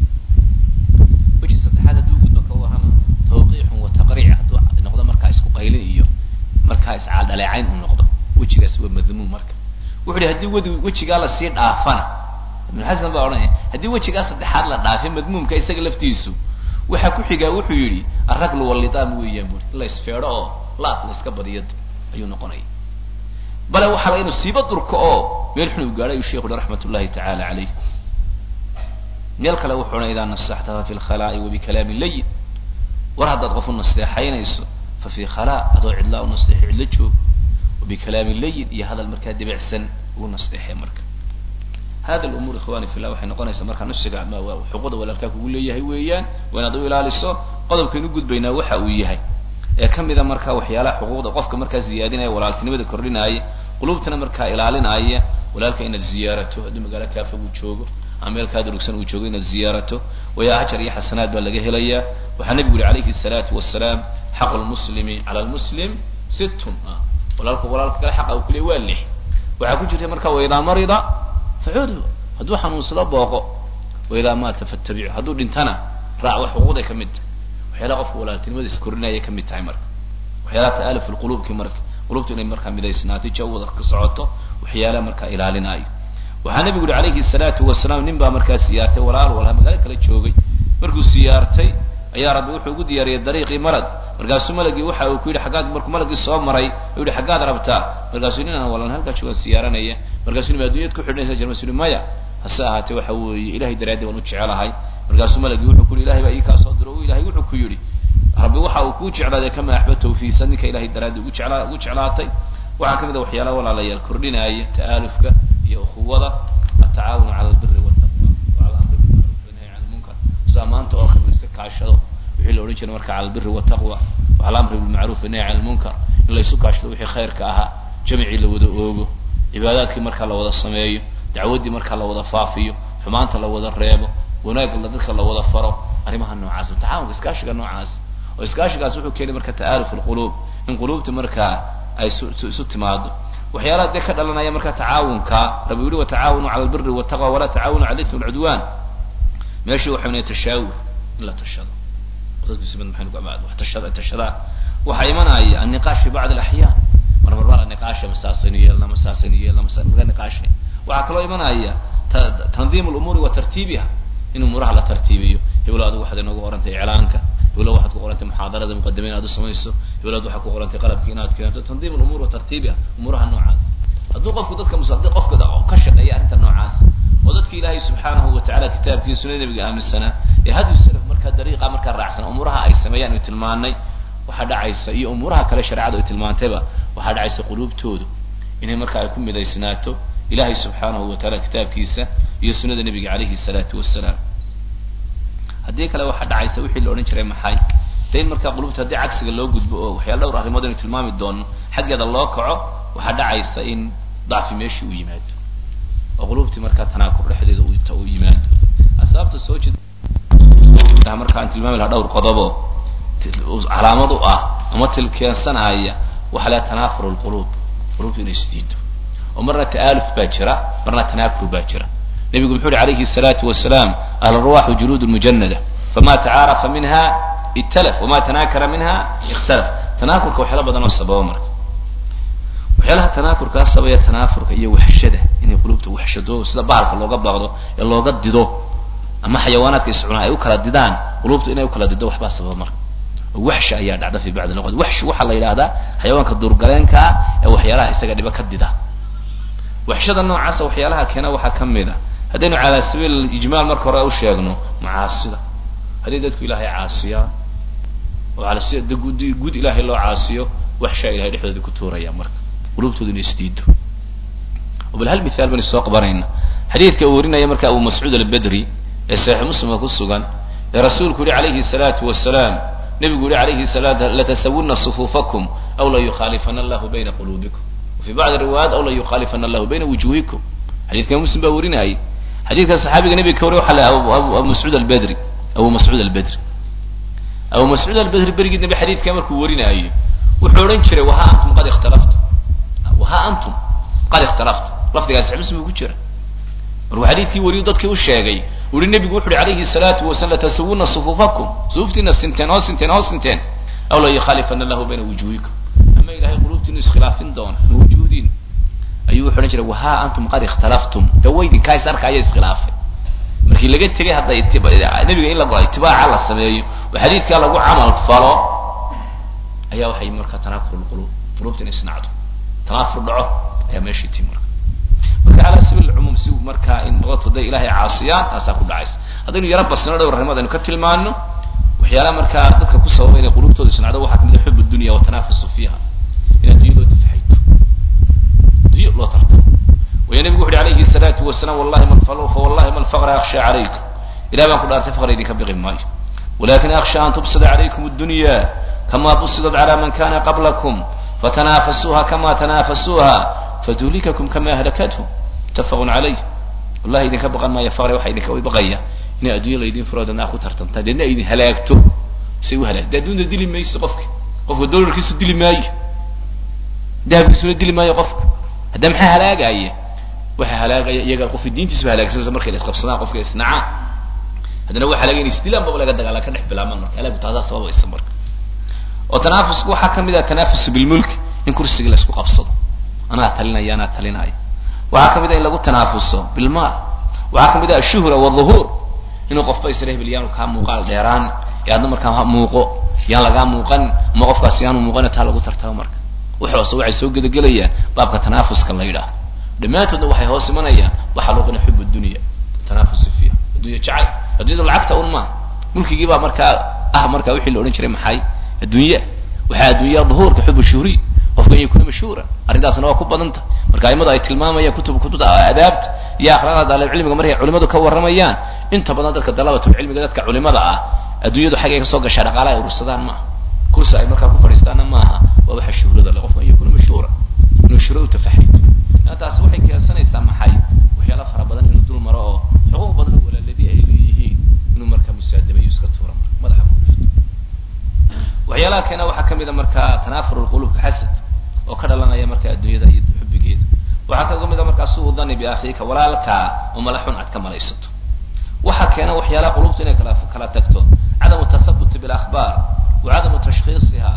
weji saddexaad hadduu gudbo ka warrama tawqiixun wa taqriic hadduu noqdo markaa isku qaylin iyo markaa iscaaldhaleecayn uu noqdo wejigaasi waa madmuum marka wuxu hi hadii wadi wejigaa lasii dhaafana ibnu xasan baa odhanaya haddii wejigaa saddexaad la dhaafay madmuumka isaga laftiisu waxaa ku xigaa wuxuu yidhi araglu walidaam weeyaan bui in la isfeedho oo laad la iska badiyo ayuu noqonaya bale waxaa la inu siiba durko oo meel xun uu gaadhay ayuu sheikhu hi raxmat ullahi tacaala calayh meel kale wuxuu odhan idaa nasaxtaha fi lkhalaa'i wa bikalaami layin war haddaad qof u nasteexaynayso fa fi khalaa adoo cidlaa u nasteexi cidlo joog wa bikalaami layin iyo hadal markaa debicsan ugu nasteexee marka hada lumuur ikhwani fillah waxay noqonaysaa markaa nafsiga xuquuqda walaalkaa kugu leeyahay weeyaan waa inaad u ilaaliso qodobkaynu gudbaynaa waxa uu yahay ee kamida markaa waxyaalaha xuquuqda qofka markaa ziyaadinaya walaaltinimada kordhinaaya qulubtana markaa ilaalinaya walaalka inaad ziyaarato haddii magaalo kaafog uu joogo ama meel kaa durugsan uu joogo inaad ziyaarato waya ajar iyo xasanaad baa laga helayaa waxaa nabigu yihi alayhi الsalaatu wasalaam xaqu lmuslimi cala lmuslim sittun walaalku walaalka kale xaqa uu kuleey waa lix waxaa ku jirta marka waidaa marida facuudhu hadduu xanuunsado booqo waidaa maata fattabicu hadduu dhintana raac wax xuquuqday ka mid tahay waxyaalaha qofka walaaltinimada iskorinaya ka mid tahay marka waxyaalaha ta'aluf lqulubki marka qulubtu inay markaa midaysnaatay jawada ka socoto waxyaalaha markaa ilaalinaayo waxaa nabigu yihi alayhi salaatu wasalaam nin baa markaa siyaartay walaal walha magaalo kala joogay markuu siyaartay ayaa rabbi wuxuu ugu diyaariyey dariiqii marag markaasuu malagii waxa uu ku yidhi aggaad markuu malagii soo maray u yihi xaggaad rabtaa markaasuu nin aan walan halkaa joogaan siyaaranaya markaasuu nim addunyad ku xidhnaysa jir masu maya hase ahaatee waxa weeye ilahay daraaddi waan u jecelahay markaasuu malagii wuxuu ku yihi ilahay baa ii kaa soo diro o ilahay wuxuu ku yidhi rabbi waxa uu kuu jeclaaday kama axbabtahu fiisa ninka ilahay daraaddi ugu jeclaa ugu jeclaatay waxaa kamid a waxyaalaha walaalayaal kordhinaya ta'aalufka iyo ukhuwada atacaawunu cala albiri waltaqwa wacala amri bilmacruuf wanahyi can lmunkar sidaa maanta oo kale layska kaashado wixii la odhan jiray marka cala albiri waltaqwa wacala amri bilmacruuf wanahyi can lmunkar in laysu kaashado wixii khayrka ahaa jamicii la wada oogo cibaadaadkii markaa la wada sameeyo dacwaddii markaa la wada faafiyo xumaanta la wada reebo wanaagga la dadka la wada faro arrimaha noocaas tacaawunka iskaashiga noocaas oo iskaashigaas wuxuu keenay marka ta'aaluf alquluub in quluubta markaa ay isu timaado waxyaalaha dee ka dhalanaya marka tacaawunka rabbi yihi watacaawanu cala albiri waltaqwa walaa tacaawanu cala ithmi walcudwan meeshii waxay nahay tashaawur in la tashado dadkiismad maxay nugu amaad wax tashada tashadaan waxaa imanaya anniqaash fi bacd alaxyaan mar mar baa la niqaasha masaasaynu yeelna masaasaynu yeelna masa laga niqaashay waxaa kaloo imanaya tandiim lumuuri wa tartiibiha in umuuraha la tartiibiyo heblo adigu waxaad inoogu qorantay iclaanka heblo waxaad ku qorantay muxaadarada muqadime inaad u samayso hebload waxaad ku qorantay qalabki inaad keento tandiim lumuur wa tartiibiha umuuraha noocaas hadduu qofku dadka musadi qofka ka shaqeeya arrinta noocaas oo dadki ilaahay subxaanahu watacala kitaabkii sunada nabiga aaminsanaa ee hadyu salaf markaa dariiqa markaa raacsanaa umuuraha ay sameeyaan ay tilmaanay waxaa dhacaysa iyo umuuraha kale shareecadu ay tilmaantayba waxaa dhacaysa quluubtoodu inay markaa ay ku midaysnaato ilahay subxaanahu wataala kitaabkiisa iyo sunada nabiga calayhi salaatu wasalaam haddii kale waxaa dhacaysa wixii la odhan jiray maxay de in markaa qulubta haddii cagsiga loo gudbo oo waxyaala dhowr arrimood aynu tilmaami doono xaggeeda loo kaco waxaa dhacaysa in dacfi meeshii u yimaado oo qulubtii markaa tanaakur dhexdeeda u yimaado asbaabta soo jeeda marka aan tilmaami lahaa dhowr qodobo calaamad u ah ama tilkeensanaya waxaa laha tanaafur lquluub qulubtu inay isdiido oo marna ta'aaluf baa jira marna tanaakur baa jira nabigu muxuu uhi alayhi الsalaatu wasalaam ahlruwaxu juluud mujanada fama tacaarafa minha italaf wama tanaakara minha ikhtalaf tanaakurka waxyaala badan oo sababa marka waxyaalaha tanaakurkaa sabaya tanaafurka iyo waxshada inay qulubta waxshado sida bahalka looga baaqdo ee looga dido ama xayawaanaadka iscunaa ay u kala didaan qulubtu inay ukala dido waxbaa sababa marka waxshi ayaa dhacda fi bacdi luqat waxshi waxaa la yidhahdaa xayawaanka duurgaleenka ah ee waxyaalaha isaga dhiba ka dida waxshada noocaasa waxyaalaha keena waxaa ka mid a haddaynu calaa sabiil ijmaal marka hore u sheegno macaasida haddii dadku ilaahay caasiyaan oo ala si guud guud ilaahay loo caasiyo waxshaa ilahay dhexdooda ku tuuraya marka qulubtooda ina isdiido oo bal hal mithaal baan soo qabanayna xadiidka uu warinaya marka abu mascuud albedri ee saxiix muslimka ku sugan ee rasuulku yihi calayhi salaatu wasalaam nebigu yihi calayhi salaatu latasawunna sufuufakum aw la yukhaalifana allahu bayna quluubikum وفي بعض الروايات أو لا يخالفن الله بين وجوهكم حديث كان مسلم باورينا أي حديث كان صحابي النبي كوري وحلا أبو, أبو, أبو مسعود البدري أبو مسعود البدري أبو مسعود البدري بريق النبي حديث كان كورينا أي وحورين شري وها أنتم قد اختلفتم وها أنتم قد اختلفتم لفظ قال صحيح مسلم يقول شري markuu xadiidkii wariyo dadkii u sheegay uri nebigu wuxu uhi calayhi salaatu wasalam latasawuna sufuufakum suuftiina sinteen oo sinteen oo sinteen aw la yukhaalifana allahu bayna wujuhikum ama ilahay qulubtiinu iskhilaafin doona ama wujuudiin ayuu wuxu odhan jiray wahaa antum qad ikhtalaftum de waydinkaa is arkaya iskhilaafay markii laga tegay hadda nebiga in la itibaaca la sameeyo oo xadiidkaa lagu camal falo ayaa waxay markaa tanaafur lqulub qulubtina isnacdo tanaafur dhaco ayaa meeshii tii marka marka ala sabiil cumuum si markaa in dadku day ilaahay caasiyaan taasaa ku dhacaysa haddaynu yaro basino dhowr arrimood aynu ka tilmaano waxyaalaha markaa dadka ku sababa inay qulubtooda isnacdo waxaa kamid a xub dunya watanafusu fiiha in addunya loo tafaxayto addunya loo tartamo waya nebigu wuxu uhi alayhi salaatu wasalaam wallahi man fal fa wallahi ma alfaqra akhsha calaykum ilahi baan ku dhaartay faqra idinka biqi maayo walakin akhsha an tubsida calaykum addunya kama busidat cala man kana qablakum fatanafasuha kama tanafasuha fatuhlikakum kama ahlakathum mutafaqun calayh wallahi idinka baqan maayo faqri waxa idinka baqaya inay addunya laydin furo dadna ku tartantaa deedna idin halaagto say u halaagto de adduunta dili mayso qofka qofka dolarkiisu dili maayo dahabkiisuna dili maayo qofka hadda maxaa halaagaya waxa halaagaya iyaga qofka diintiisba halaagsanaysa markay la isqabsadaan qofka isnacaan haddana waa halaagaya in isdilaan baba laga dagaala ka dhex bilaabmaan marka halaagu taasaa sababaysa marka oo tanaafusku waxaa kamid ah tanaafus bilmulk in kursiga la isku qabsado anaa talinaya anaa talinaya waxaa kamid ah in lagu tanaafuso bilmaal waxaa kamid ah ashuhra waalduhuur inuu qofba isla hebel yaanu kaa muuqaal dheeraan ee adna markaa ha muuqo yaan lagaa muuqan ama qofkaas yaanu muuqan taa lagu tartamo marka waxoose waxay soo gedagelayaan baabka tanaafuska la yidhaahdo dhammaantoodna waxay hoos imanayaan waxaa loo qana xub dunya tanaafusi fiiha addunya jacayl addunyada lacagta un maaha mulkigii baa markaa ah markaa wixii la odhan jiray maxay addunya waxaa addunya duhuurka xub shuhri qofka in yakuna mashhuura arrintaasna waa ku badanta marka aimadu ay tilmaamayaan kutub kutubta adaabta iyo akhlaaqda daalibcilmiga markay culimadu ka warramayaan inta badan dadka dalabatulcilmiga dadka culimada ah adduunyadu xaggay kasoo gashaa dhaqaala ay urursadaan maaha kursi ay markaa ku fadhiistaanna maaha waa waxa shuhrada le qofka in yakuna mashhuura inuu shuhro u tafaxayto taasi waxay keensanaysaa maxay waxyaala fara badan inuu dul maro oo xuquuq badan oo walaaladii ay leeyihiin inuu markaa musaadameeyo iska tuura marka madaxa ku dhifto waxyaalaha keena waxaa kamid a markaa tanaafur lqulubka xasad oo ka dhalanaya marka adduunyada iyo xubigeeda waxaa kaga mid a markaa suu dani biakhiika walaalkaa oo mala xun aad ka malaysato waxaa keena waxyaalaha qulubta inay kala kala tagto cadamu tathabuti bilakhbaar wa cadamu tashkhiisiha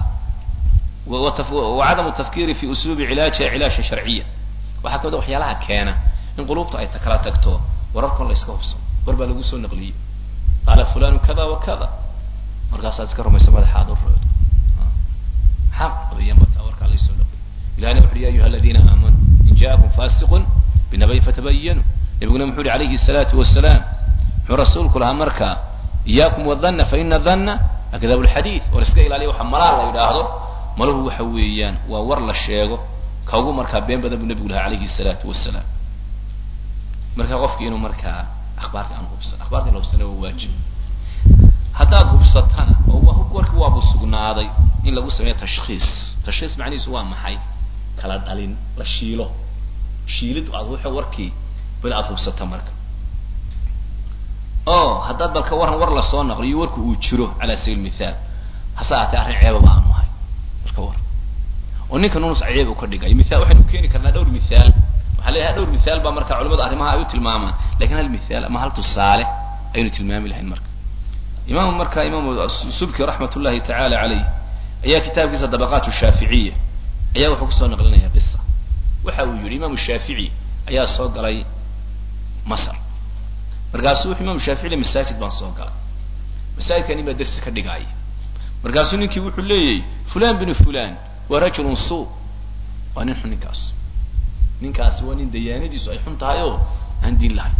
wa cadamu tafkiri fi usluubi cilaajiha cilaasha sharciya waxaa kamid a waxyaalaha keena in qulubta ay kala tagto wararkon la iska hubsano war baa lagu soo naqliyey qaala fulanu kada wa kada markaasaad iska rumaysa madaxaad u roodo maxaa qabiya markaa warkaa laysoo naqliy ilahina wuxu uhi ya ayuha aladiina aamanuu in jaakum fasiqun binabay fatabayanu nabiguna muxuu uhi calayhi salaatu wasalaam muxuu rasuulku lahaa marka iyaakum wadhanna fa ina dhanna akdabu lxadiid war iska ilaaliya waxa malaa la yidhaahdo maluhu waxa weeyaan waa war la sheego ka ugu markaa been badan buu nabigu lahaa calayhi salaatu wasalaam marka qofki inuu markaa akhbaarta aan hubsan akhbaarta in la hubsana waa waajib haddaad hubsatana oo warki waabu sugnaaday in lagu sameeyo tashkhiis tashkhiis macnihiisu waa maxay kala dhalin la shiilo shiilid aad wuxuu warkii bal aad hubsato marka o haddaad balka waran war lasoo naqliyo warku uu jiro cala sabiil mithaal hase aatee arrin ceebaba aanu ahay balka war oo ninka nunus ceeb u ka dhigayo mithaal waxaynu keeni karnaa dhowr mithaal waxaa leeyahay dhowr mithaal baa marka culimadu arrimaha ay u tilmaamaan lakin hal mithaal ama hal tusaale aynu tilmaami lahayn marka imaam marka imaam subki raxmat ullahi tacaala calayh ayaa kitaabkiisa dabaqaat shaaficiya ayaa wuxuu kusoo naqlinaya qisa waxa uu yihi imaamu shaafici ayaa soo galay masr markaasuu wuxuu imaamu shaafici le masaajid baan soo galay masaajidkani baa dersi ka dhigaaya markaasuu ninkii wuxuu leeyahy fulan binu fulan waa rajulun suu waa nin xun ninkaas ninkaasi waa nin dayaanadiisu ay xun tahay oo aan diin lahayn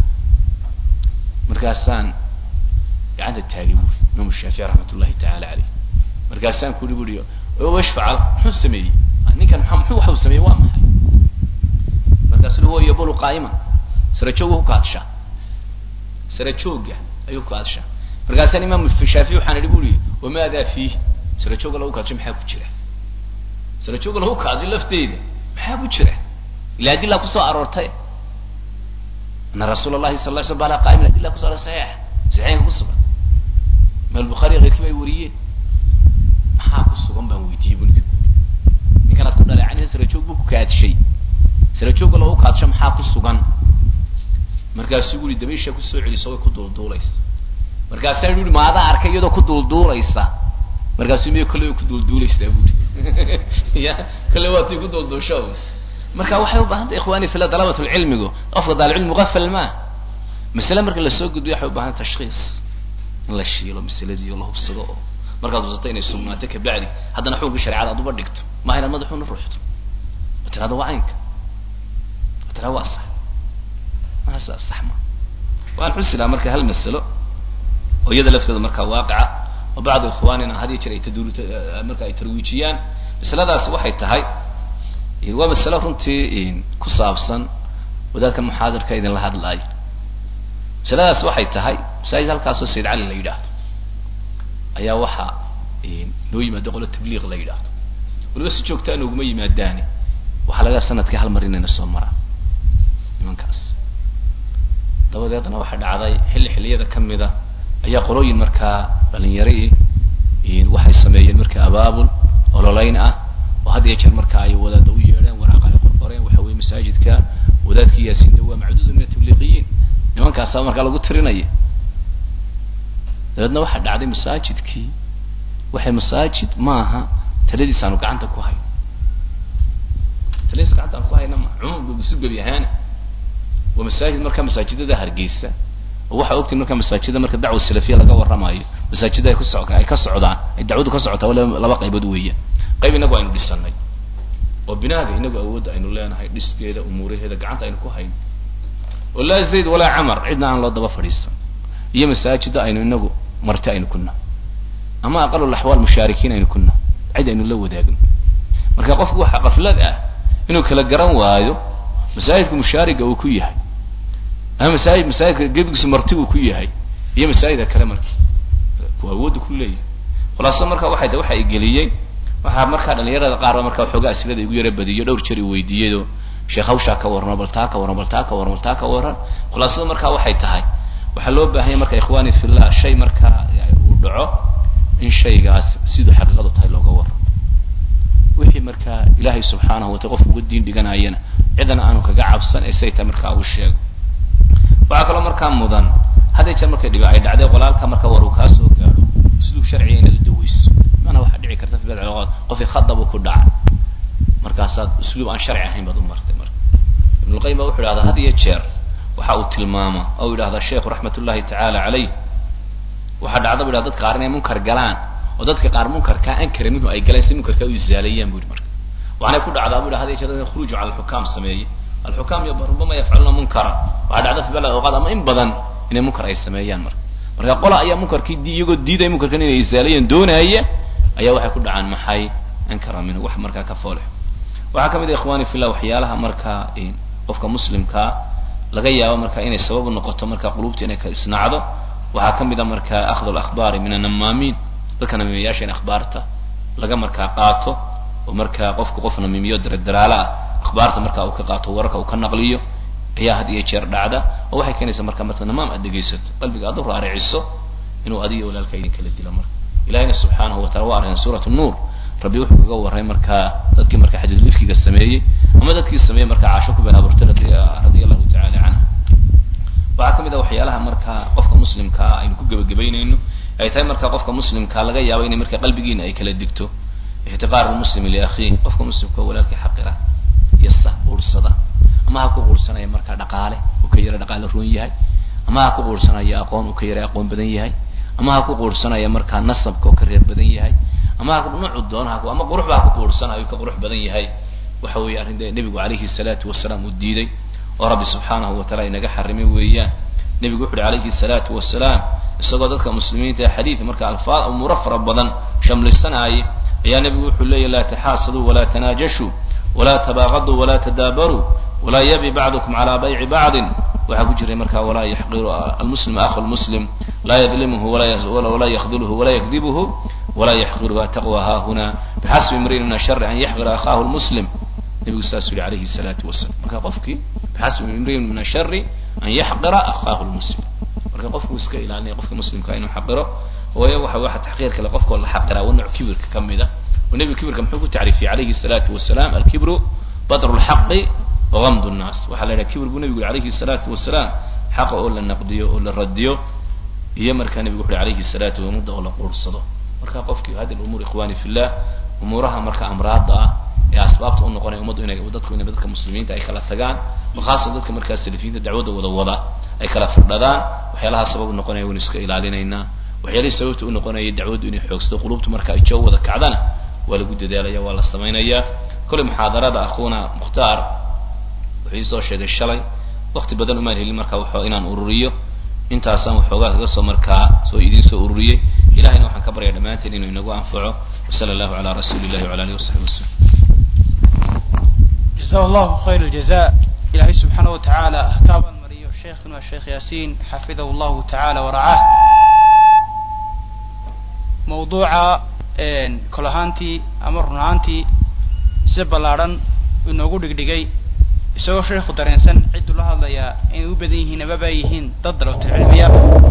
markaasaan gacanta taagay buri imaam shaafici raxmat ullahi tacaala caleyh markaasaan kuri buri wash facal muxuu sameeyey ninkan maa muxuu waxau sameeyey waa maxay markaasu huwa yabulu qaa'iman sara joog ku kaadshaa sara jooga ayuu ku kaadshaa markaasaan imaam shaafici waxaan idhi buri wamaada fiih sara jooga lagu kaadsho maxaa ku jira sara jooga lagu kaadsho lafteeda maxaa ku jira ila adilaa kusoo aroortay ana rasuul allahi sal la sl bala qaimin adila kuso aroortay saxiix saxiixka ku sugan ma albukhaari keyrkii bay wariyeen maxaa ku sugan baan weydiiyey bu ninka ninkanaad ku dhaleecanaysa sarajoog buu ku kaadshay sarajoogga lagu kaadsho maxaa ku sugan markaasuu guri dabaysha kusoo celiso way ku duulduulaysa markaasaa yui ma adaa arkay iyadoo ku duulduulaysa markaasuu miyo kolley way ku duulduulaysaa buri ya kolley waatay ku duulduusha marka waxay ubaahan tahay ikhwani fila dalabat lcilmigu qofka daalcilmi mugafal maa masale marka lasoo gudbiyo waxay ubaahan tashkiis in la shiilo masaladii oo la hubsado oo markaad hubsato inay sugnaato kabacdi haddana xukunkii sharecada aad uba dhigto maha inaad madaxuuna ruuxto oo tirahdo waa caynka oo tirahdo waa sax maha saa sax ma waan xusilaa marka hal masalo oo iyada lafteeda markaa waaqica oo bacdu ikhwaanina had iyo jeer ay taduru marka ay tarwiijiyaan masaladaasi waxay tahay waa masalo runtii ku saabsan wadaadka muxaadirka idinla hadlaayo masaladaas waxay tahay masaajid halkaasoo sayid cali la yidhaahdo ayaa waxaa noo yimaado qolo tabliiq la yidhaahdo waliba si joogtaa nooguma yimaadaani waxaa laga sanadkii hal mar inayna soo maraan nimankaas dabadeedna waxaa dhacday xilli xilliyada kamida ayaa qolooyin markaa dhalinyari waxay sameeyeen marka abaabul ololayn ah oo had iyo jeer marka ay wadaada u yeedheen waraaqa ay qorqoreen waxa weye masaajidka wadaadkii yaasinda waa macduudu min atabliiqiyiin nimankaasa markaa lagu tirinaya dabeedna waxaa dhacday masaajidkii waxay masaajid maaha taladiis aanu gacanta ku hayno taladiis gacanta aan ku hayna ma cumuumka isu gebi ahaana waa masaajid markaa masaajidada hargeysa oo waxaa ogtiin markaa masaajida marka dacwa salafiya laga warramayo masaajida ay kuso ay ka socdaan ay dacwadu ka socotaa wala laba qaybood weeyaan qayb inagu aynu dhisanay oo binaaga inagu awoodda aynu leenahay dhiskeeda umuuraheeda gacanta aynu ku hayno oo laa zayd walaa camar cidna aan loo daba fadhiisan iyo masaajida aynu inagu marti aynu kuna ama aqalul axwaal mushaarikiin aynu kuna cid aynu la wadaagno marka qofku waxa qaflad ah inuu kala garan waayo masaajidka mushaariga uu ku yahay ama masaajid masaajidka gebigiisu marti uu ku yahay iyo masaajida kale marki ku awoodda ku leeyahay khulaaso marka waxay tahay waxa ay geliyey waxaa markaa dhalinyarada qaarba markaa waxoogaa asilada igu yara badiyo dhowr jeer i weydiiyado sheekh hawshaa ka warrano bal taa ka warran bal taa ka warran bal taa ka warran khulaasada markaa waxay tahay waxaa loo baahanya marka ikhwani fillah shay markaa uu dhaco in shaygaas siduu xaqiiqadu tahay looga warramo wixii markaa ilaahay subxaanahu watala qofku uga diin dhiganayana cidana aanu kaga cabsan ee say tahay markaa uu sheego waxaa kaloo markaa mudan hadday jeer markay dhiba ay dhacday qolaalka marka war uu kaa soo gaadho siduu sharciga inaad u daweyso maana waxaa dhici karta fi bad qofkii khadabu ku dhacay markaasaad usluub aan sharci ahayn baad u martay marka ibnulqayim ba wuxu idhahdaa had iyo jeer waxa uu tilmaama oo yidhahdaa sheikhu raxmat ullahi tacaala caleyh waxaa dhacda bu yidhahda dadka qaar inay munkar galaan oo dadka qaar munkarkaa ankara minhu ay galeen si munkarkaa u isaaleeyaan bu yidhi marka waxaanay ku dhacdaa bu yidhah had iyo jeer dadka khuruuju cala alxukaam sameeye alxukaam iyo rubama yafcaluna munkara waxaa dhacda fi balad awqaad ama in badan inay munkar ay sameeyaan marka marka qola ayaa munkarkii di iyagoo diidaya munkarkan inay isaaleeyaan doonaaya ayaa waxay ku dhacaan maxay ankara minhu wax markaa ka foolix waxaa kamid a ikhwani fillah waxyaalaha markaa qofka muslimkaa laga yaabo marka inay sabab u noqoto marka qulubta inay ka isnacdo waxaa kamid a marka akhdu alakhbaari min annamaamiin dadka namiimayaasha in akhbaarta laga markaa qaato oo markaa qofku qof namiimiyo daradaraala ah akhbaarta marka uu ka qaato wararka uu ka naqliyo ayaa had iyo jeer dhacda oo waxay keenaysaa marka marka namaam aad dhegaysato qalbiga aad u raariciso inuu adiyo walaalka idin kala dilo marka ilahina subxaanahu watacala waa arkan suurat nuur rabbi wuxuu kaga warray markaa dadkii marka xadiidulifkiga sameeyey ama dadkii sameeyey markaa caasho ku been abuurtay radia allahu tacala canha waxaa kamid a waxyaalaha markaa qofka muslimkaa aynu ku gebagabaynayno ay tahay markaa qofka muslimkaa laga yaabo inay marka qalbigiina ay kala digto ixtiqaar lmuslimi liakhiih qofka muslimka walaalkii xaqira iyo sa uursada ama ha ku quursanaya markaa dhaqaale uu ka yara dhaqaale roon yahay ama ha ku quursanaya aqoon uu ka yara aqoon badan yahay ama ha ku quursanaya markaa nasabka oo ka reer badan yahay ama ha noocu doono ha ama qurux baa ku kuursanayo ka qurux badan yahay waxa weeye arrin dee nebigu calayhi salaatu wasalaam uu diiday oo rabbi subxaanahu wa taala inaga xarimay weeyaan nebigu wuxu uhi calayhi salaatu wasalaam isagoo dadka muslimiinta ee xadiid marka alfaad umuuro fara badan shamlisanaayay ayaa nebigu wuxuu leeyahy laa taxaasaduu walaa tanaajashuu walaa tabaaqaduu walaa tadaabaruu walaa yabi bacdukum calaa bayci bacdin waxaa ku jiray marka walaa yaxqiru almuslim akhu lmuslim laa yadlimuhu walaa yakdulhu walaa yakdibuhu walaa yaxqiruhu ataqwa haahuna bixasbi imriin min ashari an yaxqira akhaahu lmuslim nebigu saasuu yihi calayhi salaatu wasalam marka qofkii bixasbi imriin min ashari an yaxqira akhaahu lmuslim marka qofku iska ilaalinaya qofka muslimka inuu xaqiro waayo waxa waxa taxqiir kale qofka la xaqiraa waa nooc kibirka ka mid ah oo nebigu kibirka muxuu ku tacriifiyey calayhi salaatu wasalaam alkibru badru lxaqi وغمd الناس waxaa la yidhaha kibir buu nebigu yhi alayhi الsalaatu wasalaam xaqa oo la naqdiyo oo la radiyo iyo markaa nebigu wuxu uhi alayhi الsalaatu ummadda oo la quursado marka qofkii hadi umuur ikhwani fi llah umuuraha marka amraada ah ee asbaabta u noqonaya ummaddu inay dadku inay dadka muslimiinta ay kala tagaan oo khaasan dadka markaa salafiyiinta dacwadda wada wada ay kala firdhadaan waxyaalaha sabab u noqonaya waynu iska ilaalinaynaa waxyaalihii sababta u noqonaya dacwaddu inay xoogsato qulubtu marka ay joo wada kacdana waa lagu dadaalaya waa la samaynaya kolley muxaadarada akhuuna mukhtaar wuxuu iisoo sheegay shalay wakti badan umaan helin marka waxoo inaan ururiyo intaasaan waxoogaa kaga soo markaa soo idiin soo ururiyey ilahayna waxaan ka baryaa dhammaanteen inuu inagu anfaco wasala allahu calaa rasuuli illahi wala alihi wasaxbi wasalam جزاه الله خير الجزاء إلهي سبحانه وتعالى كاب المريو شيخنا الشيخ ياسين حفظه الله تعالى ورعاه موضوع كلهانتي أمرنانتي سبلارن inoogu dhigdhigay isagoo sheekhu dareensan cidduu la hadlayaa inay u badan yihiin amaba ay yihiin dad dalabtul cilmiya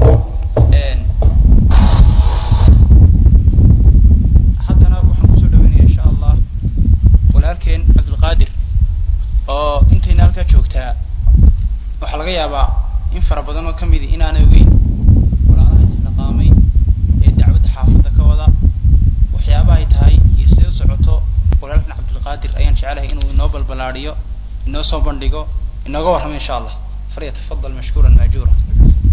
haddana waxaan kusoo dhaweynaya insha allah walaalkeen cabdulqaadir oo intayna halkaa joogtaa waxaa laga yaabaa in fara badan oo kamidi inaanay ogeyn walaalaha isdhaqaamay ee dacwadda xaafadda ka wada waxyaaba ay tahay iyo siday u socoto walaalkan cabdulqaadir ayaan jecelahay inuu inoo balbalaadiyo inoo soo bandhigo inooga warramo insha allah falyatafadal mashkuuran maajuura